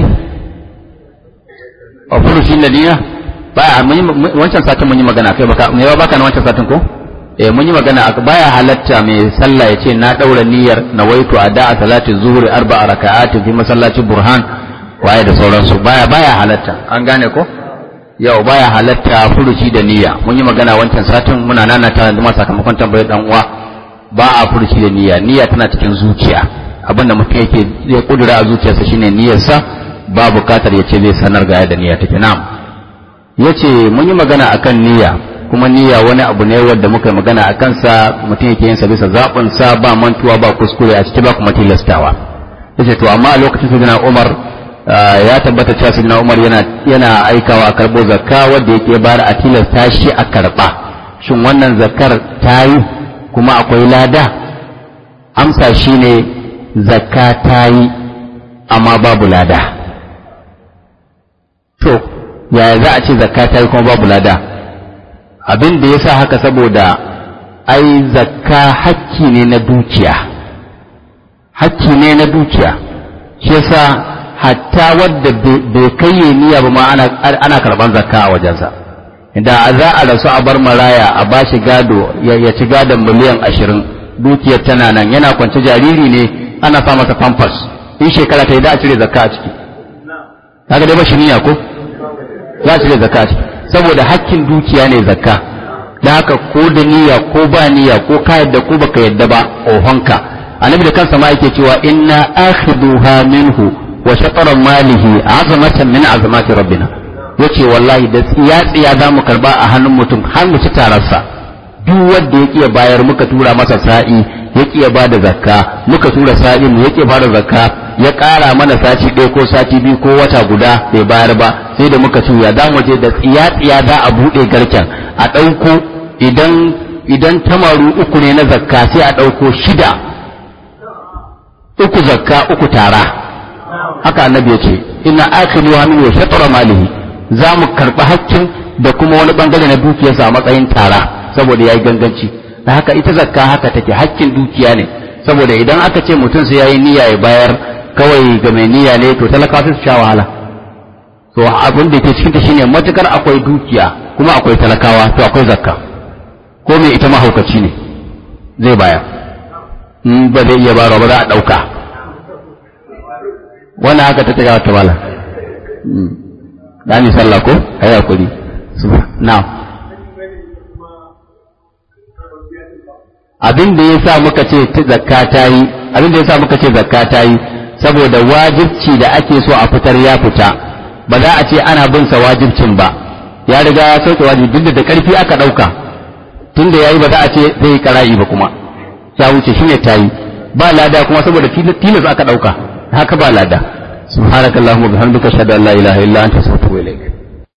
a furushi ladina ba wancan satin mun yi magana kai baka me ba baka na wancan satin ko eh mun yi magana baya halatta mai sallah ya ce na daura niyyar nawaitu ada a salati zuhuri arba'a raka'atin fi masallaci burhan waye da sauransu baya baya halatta an gane ko yau baya halatta furuci da niyya mun yi magana wancan satin muna nana ta da sakamakon tambayar dan uwa ba a furuci da niyya niyya tana cikin zuciya abinda mutum yake zai kudura a zuciyarsa shine niyyarsa ba bukatar ya ce zai sanar ga yadda niyya take na'am yace mun yi magana akan niyya kuma niyya wani abu ne wanda muka magana a kansa mutum yake yin sa bisa zaɓin sa ba mantuwa ba kuskure a ciki ba kuma tilastawa yace to amma a lokacin sayyidina Umar ya tabbata cewa sayyidina Umar yana yana aikawa a karbo zakka wanda yake bayar a tilasta shi a karba shin wannan zakkar ta yi kuma akwai lada amsa shine zakka ta yi amma babu lada to yaya za a ce zakka ta yi kuma babu lada abin da ya sa haka saboda ai zakka hakki ne na dukiya hakki ne na dukiya shi yasa hatta wadda bai kai niyya ba ma ana karban zakka a wajensa da za a rasu a bar maraya a bashi gado ya ci gadon miliyan ashirin dukiyar tana nan yana kwance jariri ne ana sa masa pampers in shekara ta yi da a cire zakka a ciki kaga dai ba shi niyya ko za a cire zakka a ciki saboda hakkin dukiya ne zakka da haka ko da niyya ko ba niyya ko ka yadda ko baka yadda ba ohonka annabi da kansa ma yake cewa inna akhiduha minhu wa shatara malihi azamatan min azamati rabbina yace wallahi da tsiya tsiya za mu karba a hannun mutum har mu ci tararsa duk wanda ya kiya bayar muka tura masa sa'i ya kiya ba da zakka muka tura sa'i mu ya kiya ba da zakka ya ƙara mana sati ɗaya ko sati biyu ko wata guda bai bayar ba sai da muka tuya za mu je da tsiya-tsiya za a buɗe garken a ɗauko idan idan tamaru uku ne na zakka sai a ɗauko shida uku zakka uku tara haka annabi ya ce ina akhiru wa min wa shatara malihi za mu karɓi hakkin da kuma wani bangare na dukiyarsa a matsayin tara saboda yayi ganganci da haka ita zakka haka take hakkin dukiya ne saboda idan aka ce mutum sai yayi niyya ya bayar kawai ga mai niyya ne to talakawa su sha wahala to abin da ke cikin ta shine matukar akwai dukiya kuma akwai talakawa to akwai zakka ko mai ita mahaukaci ne zai baya in ba zai iya bayarwa ba za a dauka wannan haka ta taga ta bala dani sallah ko ayi hakuri now abin da yasa muka ce zakka ta yi abin da yasa muka ce zakka ta yi saboda wajibci da ake so a fitar ya fita ba za a ce ana bin sa wajibcin ba ya riga ya sauke wajibi duk da karfi aka dauka tunda yayi ba za a ce zai yi kara'i ba kuma ya wuce shine tayi ba lada kuma saboda tilas aka dauka haka ba lada subhanakallahumma bihamdika ashhadu an la ilaha illa anta astaghfiruka wa atubu ilaik